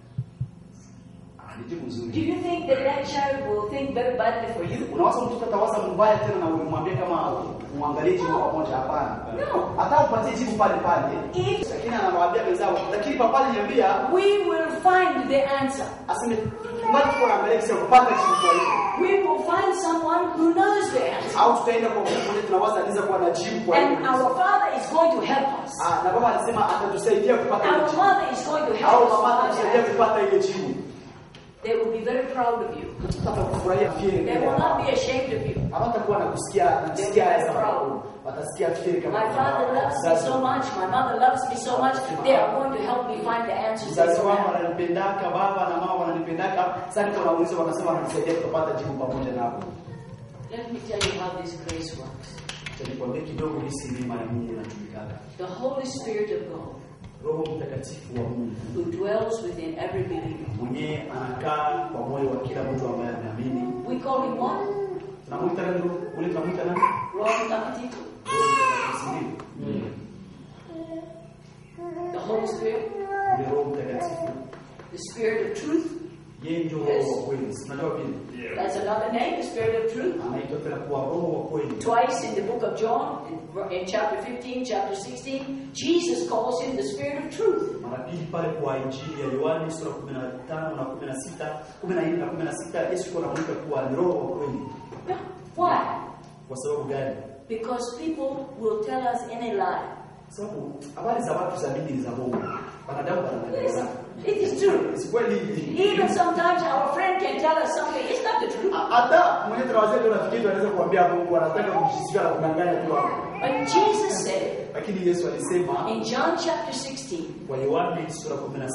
Ah, ni jibu Do nzuri. you think that that child will think very badly for you? Unawaza mtoto atawaza mbaya tena na umwambie kama muangalie jibu pamoja hapana. No. Hata upatie jibu pale pale. If Lakini anawaambia wenzao, lakini papa aliniambia we will find the answer. aseme mbona tuko na mbele kisha kupata jibu kwa hiyo. We will find someone who knows the answer. Au tutaenda kwa mtu mmoja tunawaza anaweza kuwa na jibu kwa hiyo. And our Father is going to help us. Ah, na baba alisema atatusaidia kupata ile Our jibu. Mother is going to Au help us. mama find the atatusaidia answer. kupata ile jibu. They will be very proud of you. Hata kufurahia fieri. They will not be ashamed of you. Hawatakuwa na kusikia kusikia haya sababu. Watasikia fieri kama My father loves me so much, my mother loves me so much, they are going to help me find the answers. they Mzazi don't wangu have. wananipendaka, baba na mama wananipendaka. Sasa niko nauliza, wanasema wananisaidia kupata jibu pamoja nao. Let me tell you how this grace works. Acha nikwambie kidogo jinsi neema ya Mungu inatumikaka. The Holy Spirit of God, Roho Mtakatifu wa Mungu who dwells within every believer, mwenyewe anakaa kwa moyo wa kila mtu ambaye ameamini. we call him what? Tunamwita nani? Ule tunamwita nani? Roho Mtakatifu. Roho Mtakatifu, si ndio? The Holy Spirit, Yule Roho Mtakatifu the Spirit of truth. yeye ndio roho wa kweli. Si Unajua vile That's another name, the Spirit of truth. anaitwa tena kuwa roho wa kweli. Twice in the book of John, in, in chapter 15, chapter 16, Jesus calls him the Spirit of truth. Mara pili pale kwa Injili ya Yohani sura 15 na 16, 14 na 16 Yesu alikuwa anamuita kuwa ni roho wa kweli. Yeah. Why? Kwa sababu gani? Because people will tell us any lie. Kwa sababu habari za watu za dini ni za Mungu. Wanadamu Yes, wanadanganya. it is true. Si kweli? Even sometimes our friend can tell us something, it's not the truth. Hata mwenye tunawazia tu rafiki yetu anaweza kuambia Mungu anataka kumshishika na kudanganya tu hapo. But Jesus said Lakini Yesu alisema in John chapter 16, kwa Yohani sura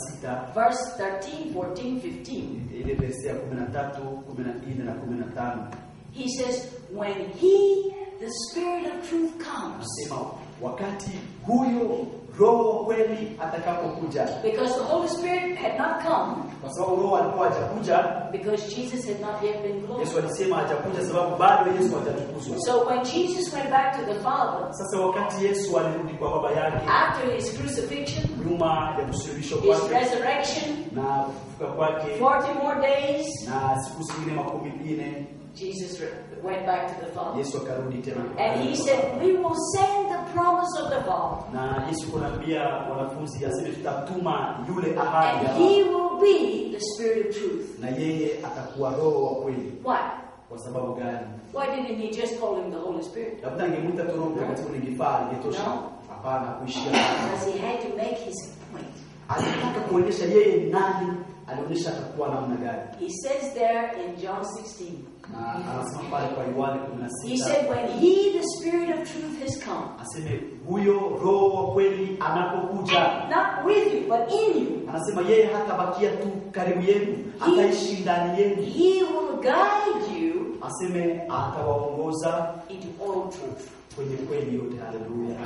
16 verse 13, 14, 15, ile verse ya 13, 14 na 15 he says, When he, the Spirit of truth, comes, anasema wakati huyo roho wa kweli atakapokuja, because the Holy Spirit had not come, kwa sababu roho alikuwa hajakuja. because Jesus had not yet been Yesu glorified. alisema hajakuja sababu bado Yesu hajatukuzwa. So when Jesus went back to the Father, Sasa wakati Yesu alirudi kwa baba yake after his crucifixion, nyuma ya kusulubishwa his kwake resurrection, na kufufuka kwake 40 more days, na siku zingine makumi nne Jesus re- went back to the Father. Yesu akarudi tena And he said, We will send the promise of the Father, na Yesu kunaambia wanafunzi aseme tutatuma yule ahadi and ya he Baba, will be the Spirit of truth. na yeye atakuwa roho wa kweli. Why? Kwa sababu gani? Why didn't he just call him the Holy Spirit? Labda angemwita tu Roho Mtakatifu ningefaa, ingetosha. No. Hapana, kuishia Because he had to make his point. alitaka kuonyesha yeye ni nani, alionyesha atakuwa namna gani, He says there in John 16, na anasema pale kwa Yohane he 16 said, When he, the Spirit of truth, has come, aseme huyo roho wa kweli anapokuja, not with you, but in you, anasema yeye hatabakia tu karibu yenu, ataishi ndani yenu, he will guide you aseme atawaongoza into all truth. kwenye kweli yote. Haleluya!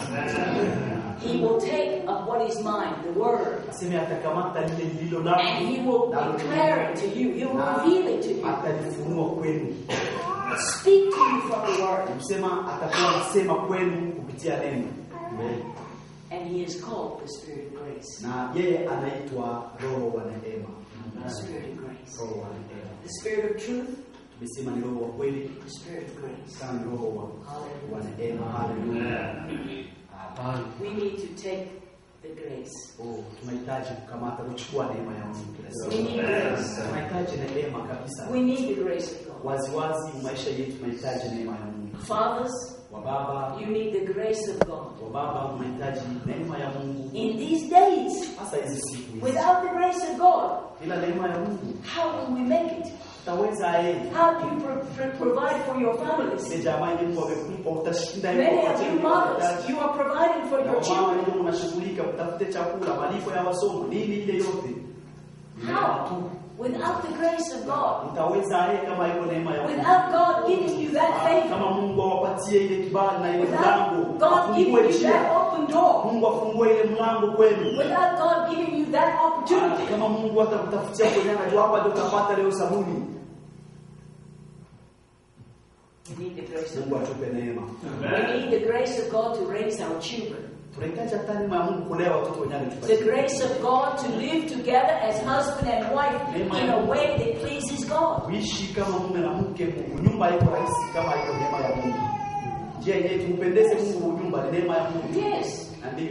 He will take of what is mine, the word, Aseme atakamata lile lililo and he will declare it to you. He will reveal it to you. atalifunua kwenu, Speak to you from the word. msema atakuwa anasema kwenu kupitia neno, And he is called the Spirit of grace. na yeye anaitwa roho wa neema, The Spirit of grace. roho wa neema. The Spirit of truth, Tumesema ni roho wa kweli, the Spirit of grace. kama ni roho wa, wa neema. Haleluya! Hapana. We need to take the grace. Oh, tunahitaji kukamata kuchukua neema ya Mungu kila We siku. need grace. Tunahitaji neema kabisa. We need the grace of God. Waziwazi maisha yetu tunahitaji neema ya Mungu. Fathers, Wa baba, you need the grace of God. wa baba tunahitaji neema ya Mungu. In these days, Hasa hizi siku hizi. without the grace of God, Bila neema ya Mungu how will we make it? utaweza yeye. How do you pro- pro- provide for your families? Ile jamaa ile Mungu amekupa utashinda Many hiyo of you mothers, you are providing for Na your wamama children. ndio mnashughulika mtafute chakula, malipo ya wasomo, nini ile yote. Ni neema How? tu. Without the grace of God. Utaweza yeye kama iko neema ya Mungu. Without God giving you that favor. Kama Mungu awapatie ile kibali na ile Without mlango, God giving afungue you that njia. open door. Mungu afungue ile mlango kwenu. Without God giving you that opportunity. Kama Mungu atakutafutia kwenye anajua hapa ndio utapata leo sabuni. We need the grace of Mungu God. atupe neema. We need the grace of God to raise our children. Tunahitaji hata neema ya Mungu kulea watoto wenyewe The alitupatia. grace of God to live together as husband and wife in a way that pleases God. Kuishi kama mume na mke, Mungu nyumba haiko rahisi kama haiko neema ya Mungu. Njia yenyewe tumpendeze Mungu nyumba ni neema ya Mungu. Yes, Na ndio.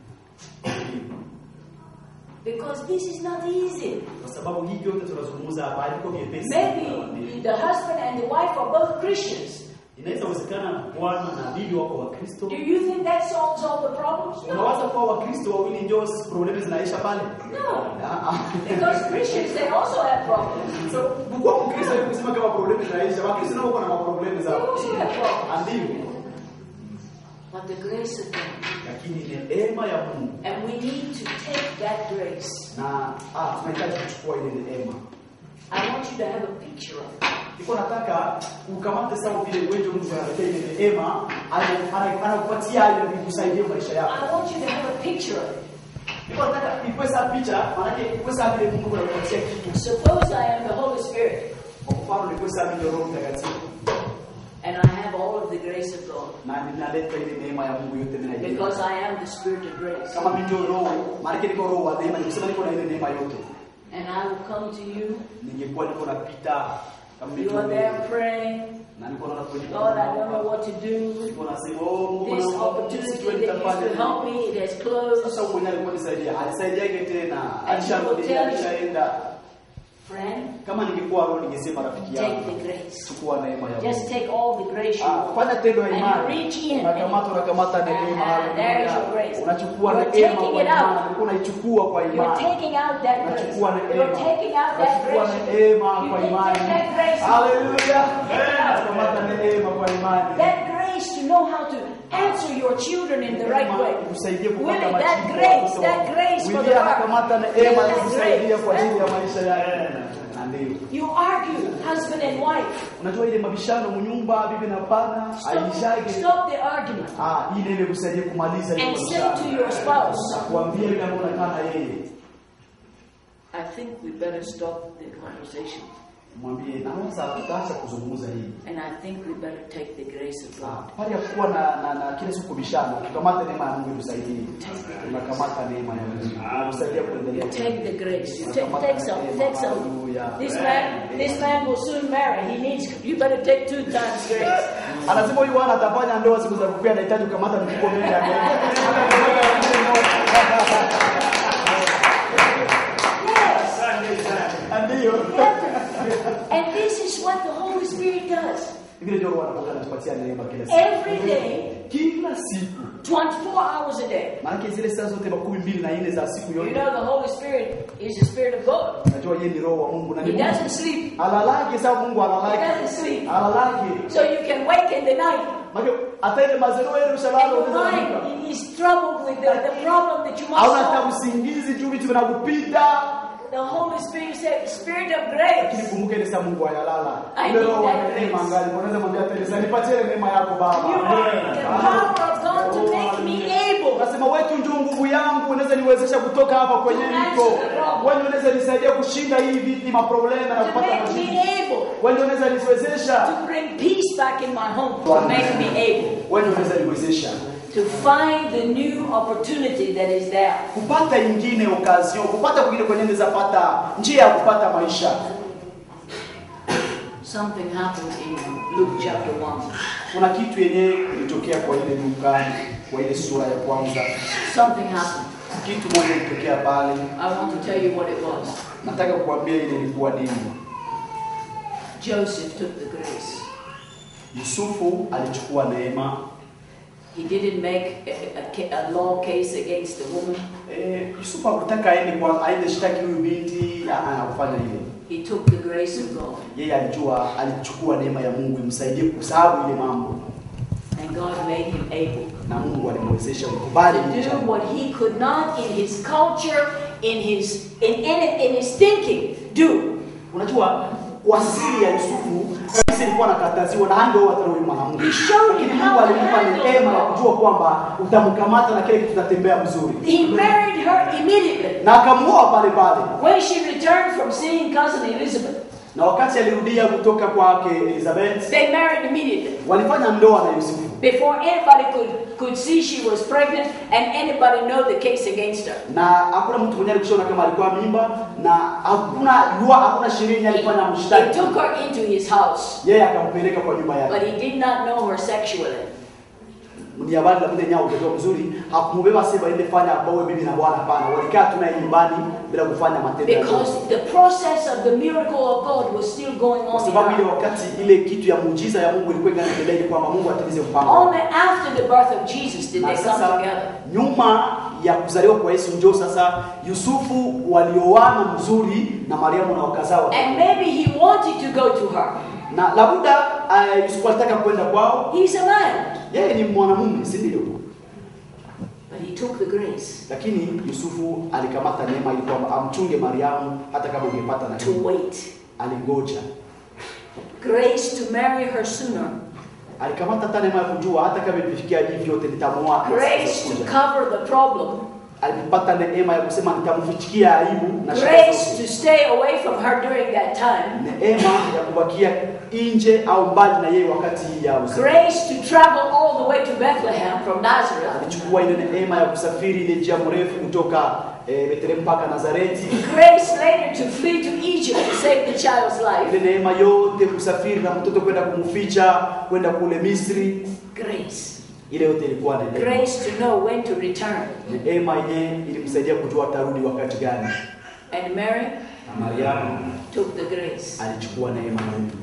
because this is not easy. Kwa sababu hii yote tunazungumza hapa haiko vyepesi. Maybe the husband and the wife are both Christians. Inaweza kuwezekana bwana na bibi wako wa Kristo. Do you think that solves all the problems? Unawaza No. kuwa Wakristo wawili ndio problemi zinaisha pale? No. Ah, ah. Because Christians, they also have problems. So, kuwa Mkristo ni kusema kama problemi zinaisha. Wakristo nao kuna maproblemi They zao. also have problems. Ndio. But the grace of God. Lakini ni neema ya Mungu And we need to take that grace. na ah, tunahitaji kuchukua ile neema. I want you to have a picture of it. Niko nataka ukamate sawa vile uwezo Mungu analetea ile neema, ana- ana- anakupatia ile vikusaidie maisha yako. I want you to have a picture of it. Niko nataka ikuwe saa picha, maana yake ikuwe saa vile Mungu anakupatia kitu. Suppose I am the Holy Spirit Kwa mfano ikuwe saa vile Roho Mtakatifu and I have all of the grace of God. na ninaleta ile neema ya Mungu yote mimi naileta. Because I am the spirit of grace. Kama mimi ndio roho, maana niko roho wa neema, nikusema niko na ile neema yote. And I will come to you. Ningekuwa niko napita kama mimi You are there praying. na niko naona kwenye Lord, I don't know what to do. Niko nasema oh Mungu This naomba opportunity sijui that used nitafanya to help nini. me, it has closed. Sasa huko nyali kwa nisaidia, alisaidiaje tena? And he will Alisharudia, tell you- alishaenda. Friend, Kama ningekuwa roho ningesema rafiki take yangu, the grace. chukua neema ya Just Mungu. take all the grace you Ah, want. fanya tendo ya And you imani. reach in. Unakamata unakamata neema. Ah, there is your haleluya. grace. Unachukua You're neema taking kwa it out. imani, ulikuwa unaichukua kwa You're imani. taking out that grace. Unachukua neema. You're taking out that Unachukua grace. neema You kwa take imani. that grace. Haleluya. Unakamata neema kwa imani. That grace to know how to answer your children in the right way. Kukusaidia kupata Willie, majibu that ya grace, watoto that wako. grace for the Willie heart. anakamata neema ya That kukusaidia grace. kwa ajili ya maisha yake. Na ndio. You argue, husband and wife. Unajua ile mabishano mnyumba bibi na bwana Stop, aishage. stop the argument Ah, ile ile kusaidia kumaliza ile and say mabishano. to your spouse, Kuambia yule ambaye unakaa na yeye. I think we better stop the conversation. Mwambie naanza tutaacha kuzungumza hii. And I think we better take the grace of Ah, God. Pale ya kuwa na, na, na kile siku bishano, tukamate neema ya Mungu tusaidie. Tunakamata neema ya Mungu. Kusaidia kuendelea. Take the grace. You take, take some. Take some. This man, this man will soon marry. He needs. You better take two times grace. Anasema huyu bwana atafanya ndoa siku za kukua anahitaji kukamata mfuko mbele yake. Yes. Ndio. You have to- And this is what the Holy Spirit does. Vile ndio Roho anakuwa anatupatia neema kila siku. Every day, Kila siku. 24 hours a day. Maana zile saa zote makumi mbili na nne za siku You yote. know the Holy Spirit is the Spirit of God. Najua yeye ni roho wa Mungu na ni He Mungu. doesn't sleep. Alalaki sawa Mungu He alalaki. doesn't sleep. Alalaki. So you can wake in the night Maana hata ile mazero yenu and shalalo your unaweza kuamka. mind is troubled with the, the problem that you must Hauna hata solve. usingizi juu vitu vinakupita. The Holy Spirit said, Spirit of Lakini grace. kumbuka ile saa Mungu ayalala. I Ile need roho wa that neema grace. angali. Unaweza mwambia Teresa, nipatie ile neema yako Baba. You are the power of God to make me able. Unasema wewe tu ndio nguvu yangu, unaweza niwezesha kutoka hapa kwenye To niko. answer the problem. Wewe ndio unaweza nisaidia kushinda hii viti maproblema na To kupata make majibu. me able. Wewe ndio unaweza niwezesha. To bring peace back in my home. To make me able. Wewe ndio unaweza niwezesha To find the new opportunity that is there. kupata ingine occasion, kupata kwingine kwenye naweza pata njia ya kupata maisha. Something happened in Luke chapter 1. Kuna kitu yenyewe kilitokea kwa ile Luka, kwa ile sura ya kwanza. Something happened. Kitu moja kilitokea pale. I want to tell you what it was. Nataka kukuambia ile ilikuwa nini. Joseph took the grace. Yusufu alichukua neema. He didn't make a, a, ca- a law case against the woman. Eh, Yusufu hakutaka aende kwa aende shtaki huyu binti, ah, ah, hakufanya hivyo. He took the grace of God. Yeye alijua alichukua neema ya Mungu imsaidie kusahau ile mambo, And God made him able na Mungu alimwezesha kukubali to licha. do what he could not in his culture, in his in, in, in his thinking, do. Unajua kwa siri ya Yusufu sisi ilikuwa nakataziwa na ndio hata huyu mwanamke. Lakini Mungu alimpa neema ya kujua kwamba utamkamata na kile kitu kitatembea vizuri. He married her immediately. Na akamuoa pale pale. When she returned from seeing cousin Elizabeth, Na wakati alirudia kutoka kwake Elizabeth, they married immediately. walifanya ndoa na Yusufu. Before anybody could, could see she was pregnant and anybody know the case against her. Na hakuna mtu mwenye alikushona kama alikuwa mimba na hakuna lua, hakuna sheria yenye alifanya He mshtaki. took her into his house, Yeye akampeleka kwa nyumba but yake. he did not know her sexually. Ni habari la mwenye nyao utakuwa mzuri. Hakumubeba sema ende fanya bawe bibi na bwana hapana. Walikaa tu naye nyumbani bila kufanya matendo ya ndoa. Because the process of the miracle of God was still going Kwa on in sababu ile her. wakati ile kitu ya muujiza ya Mungu ilikuwa inaendelea ili kwamba Mungu atimize mpango. Only after the birth of Jesus did Na they come sasa together. nyuma ya kuzaliwa kwa Yesu njoo sasa Yusufu walioana mzuri na Mariamu na wakazaa watoto. And maybe he wanted to go to her. Na labuda uh, Yusufu alitaka kwenda kwao. He's a man. Yeye ni mwanamume, si ndio? But he took the grace Lakini Yusufu alikamata neema ili kwamba amchunge Mariamu hata kama ungepata na to wait. alingoja. Grace to marry her sooner. Alikamata hata neema ya kujua hata kama ikifikia hivi vyote nitamuoa. na Grace sitakuja. to cover the problem. alipata neema ya kusema nitamfichikia aibu na shida grace zote. to stay away from her during that time, neema ya kubakia nje au mbali na yeye wakati ya usiku. grace to travel all the way to Bethlehem from Nazareth, Alichukua ile neema ya kusafiri ile njia mrefu kutoka eh, Bethlehem mpaka Nazareti. grace later to flee to Egypt to save the child's life, Ile neema yote kusafiri na mtoto kwenda kumficha kwenda kule Misri, grace, ile yote ilikuwa ni neema. grace to know when to return. Neema yenyewe ilimsaidia kujua atarudi wakati gani. And Mary Na Mariamu took the grace. alichukua neema ya Mungu.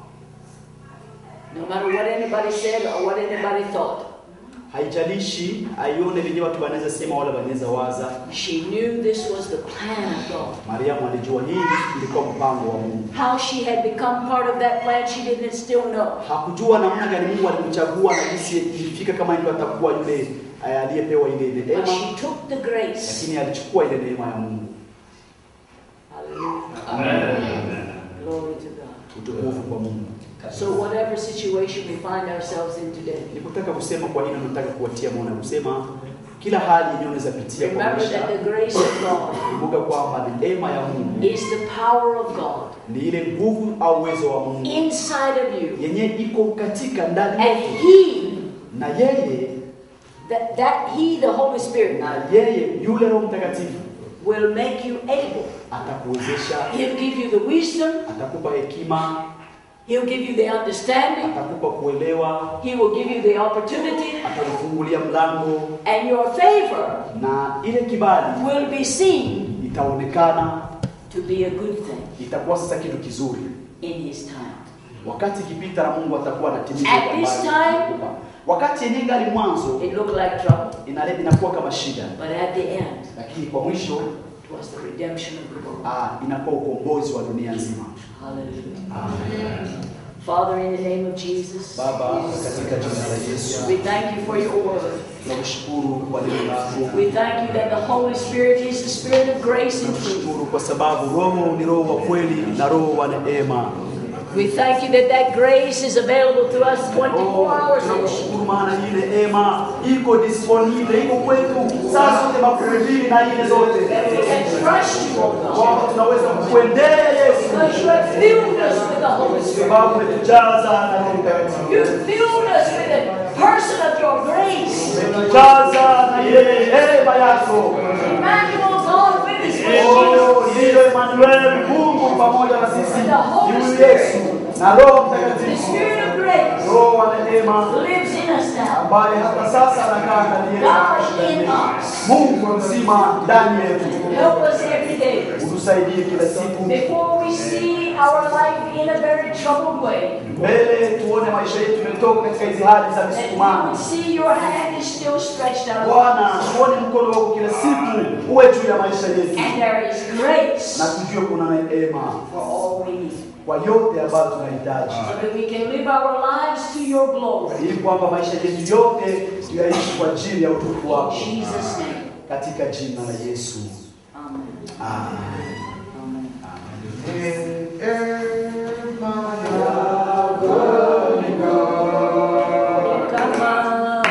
No matter what anybody said or what anybody thought, Haijalishi aione venye watu wanaweza sema wala wanaweza waza. she knew this was the plan of God. Mariamu alijua hii ilikuwa mpango wa Mungu. How she had become part of that plan, she didn't still know. Hakujua namna gani Mungu alimchagua na jinsi ilifika kama ndio atakuwa yule eh, aliyepewa ile But neema, she took the grace. lakini alichukua ile neema ya Mungu. Hallelujah. Glory to God. Utukufu kwa Mungu. So whatever situation we find ourselves in today, Nikutaka kusema kwa nini nataka kuwatia moyo na kusema kila hali yenyewe unaweza pitia kwa remember maisha. that the grace of God Kumbuka kwamba neema ya Mungu is the power of God ni ile nguvu au uwezo wa Mungu inside of you. yenye iko katika ndani And yetu, He, na yeye that, that He, the Holy Spirit, na yeye yule Roho Mtakatifu will make you able. atakuwezesha, He'll give you the wisdom, atakupa hekima, He'll give you the understanding, atakupa kuelewa, He will give you the opportunity, atakufungulia mlango, and your favor na ile kibali will be seen itaonekana, to be a good thing itakuwa sasa kitu kizuri. in His time. Wakati ikipita na Mungu atakuwa anatimiza At ile this ambayo time- alikupa. Wakati yenyewe ngali mwanzo It looked like trouble, inale inakuwa kama shida, but at the end, lakini kwa mwisho it was the redemption of the world. ah, inakuwa ukombozi wa dunia nzima. Hallelujah. Amen. Father, in the name of Jesus, Baba, katika jina la Yesu we thank you for your word. tunakushukuru kwa neno lako. We thank you that the Holy Spirit is the Spirit of grace and truth. Tunakushukuru kwa sababu Roho ni Roho wa kweli na Roho wa neema. We thank you that that grace is available to us 24 hours a day. Tunakushukuru maana hii neema iko disponible, iko kwetu saa zote makumi mbili na nne zote, That we can trust you, O God. kwamba tunaweza kukuendea Yesu Because you have filled us with the Holy Spirit. sababu umetujaza na Roho Mtakatifu, You filled us with the person of your grace. umetujaza na ile neema yako. Emmanuel, God with us. Oh, ndiyo Emmanuel, Mungu pamoja na sisi, ni huyu Yesu na Roho The Mtakatifu, Spirit of grace Roho wa neema lives in us now. ambaye hata sasa anakaa ndani yetu. God in us. Mungu mzima ndani yetu, Help us every day. utusaidie kila siku. Before we see our life in a very troubled way, Mbele tuone maisha yetu imetoka katika hizi hali za that we misukumano. would see your hand is still stretched out. Bwana, tuone mkono wako kila siku uwe juu ya maisha yetu, And there is grace na tujue kuna neema for all we need. kwa yote ambayo tunahitaji, So that we can live our lives to your glory. ili kwamba maisha yetu yote tuyaishi kwa ajili ya utukufu In wako, Jesus' name. katika jina la Yesu. Amen. Amen. Amen. Kama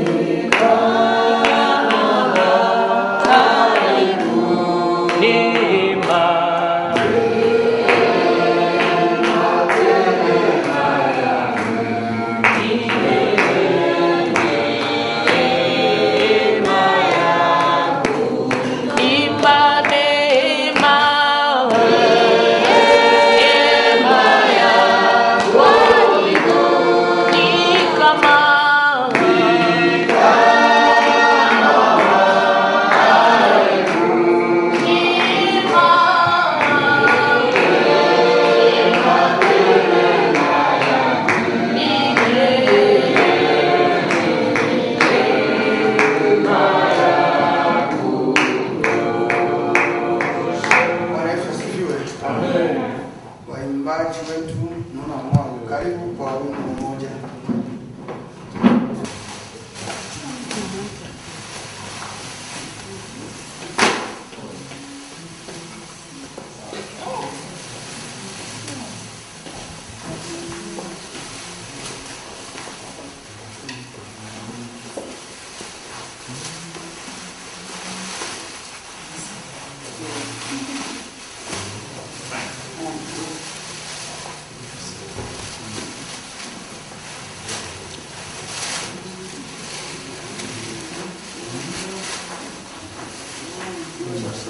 Bwana Yesu asifiwe. Waimbaji wetu, naona mwao, karibu kwa wimbo mmoja.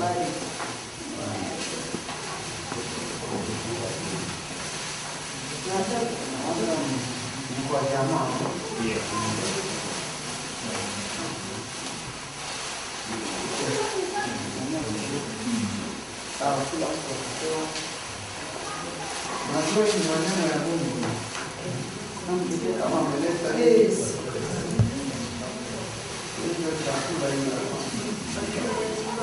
Kwa jamaa. Sawa, kila mtu atapewa. Unajua hii ni maneno ya Mungu. Kama ameleta hivyo chakula hiyo.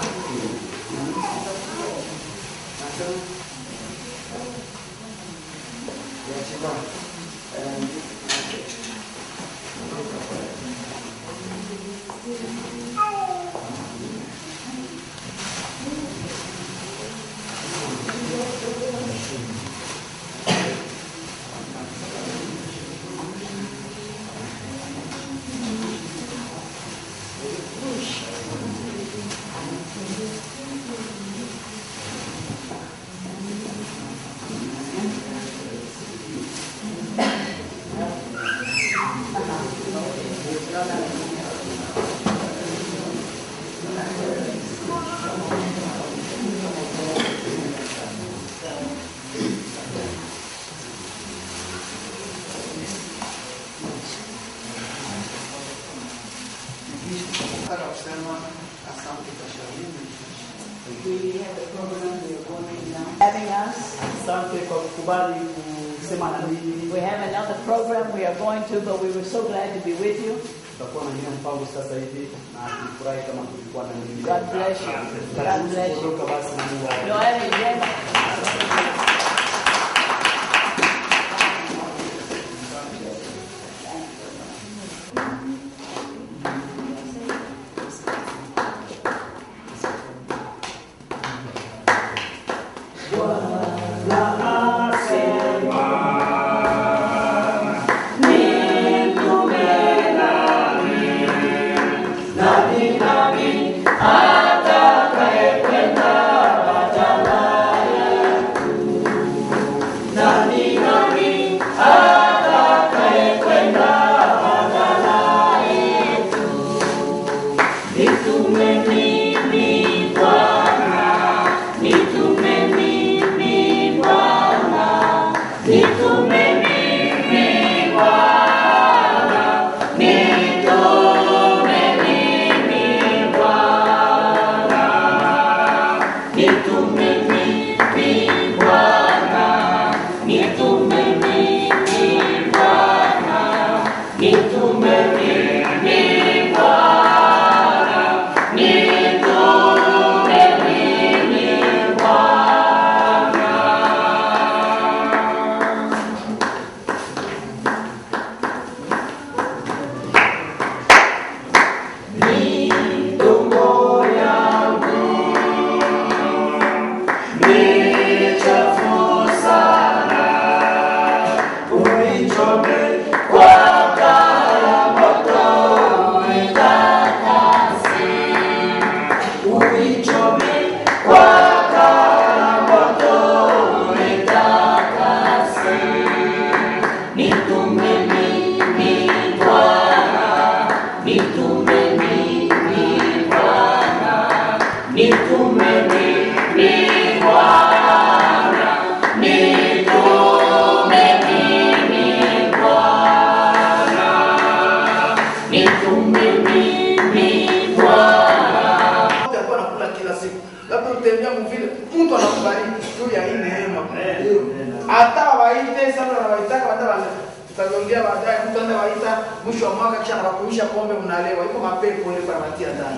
Nataka kusema asante kwa shauri. We have a program we are going now. Having us. Asante kwa kukubali kusema na mimi. We have another program we are going to, but we were so glad to be with you. Tutakuwa na ingine mpango sasa hivi na tulifurahi kama tulikuwa na mwingine. God bless you. God bless you. Kuondoka basi na Mungu awabariki. Noel y Gemma. Mtu alikuwa anakula kila siku. Labda utembea mvile, mtu anakubariki juu ya hii neema. Hata waite sana na waitaka hata wale tutaongea baadaye mtu anaenda waita mwisho wa mwaka kisha anakuisha pombe mnalewa. Iko mapepo ile kwa matia ndani.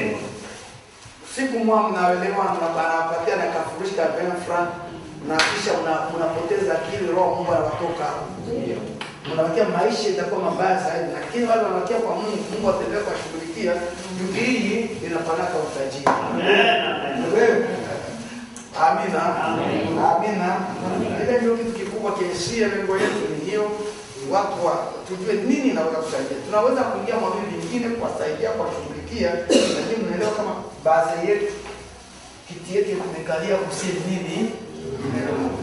Siku mwa mnaelewa na banapatia na kafurushi ka ben franc na kisha una- mnapoteza akili roho Mungu anawatoka hapo. Mnawakia maisha itakuwa mabaya zaidi, lakini wale wanawakia kwa Mungu, Mungu ataendelea kuwashughulikia. Juu hii inapanaka utajiri. Wewe. Amina. Amina. Ile ndio kitu kikubwa kiisia, lengo yetu ni hiyo, watu wa tujue nini inaweza kusaidia. Tunaweza kuingia mwamini vingine kuwasaidia, kuwashughulikia, lakini mnaelewa kama baadhi yetu kiti yetu imekalia kusema nini? Neno la Mungu.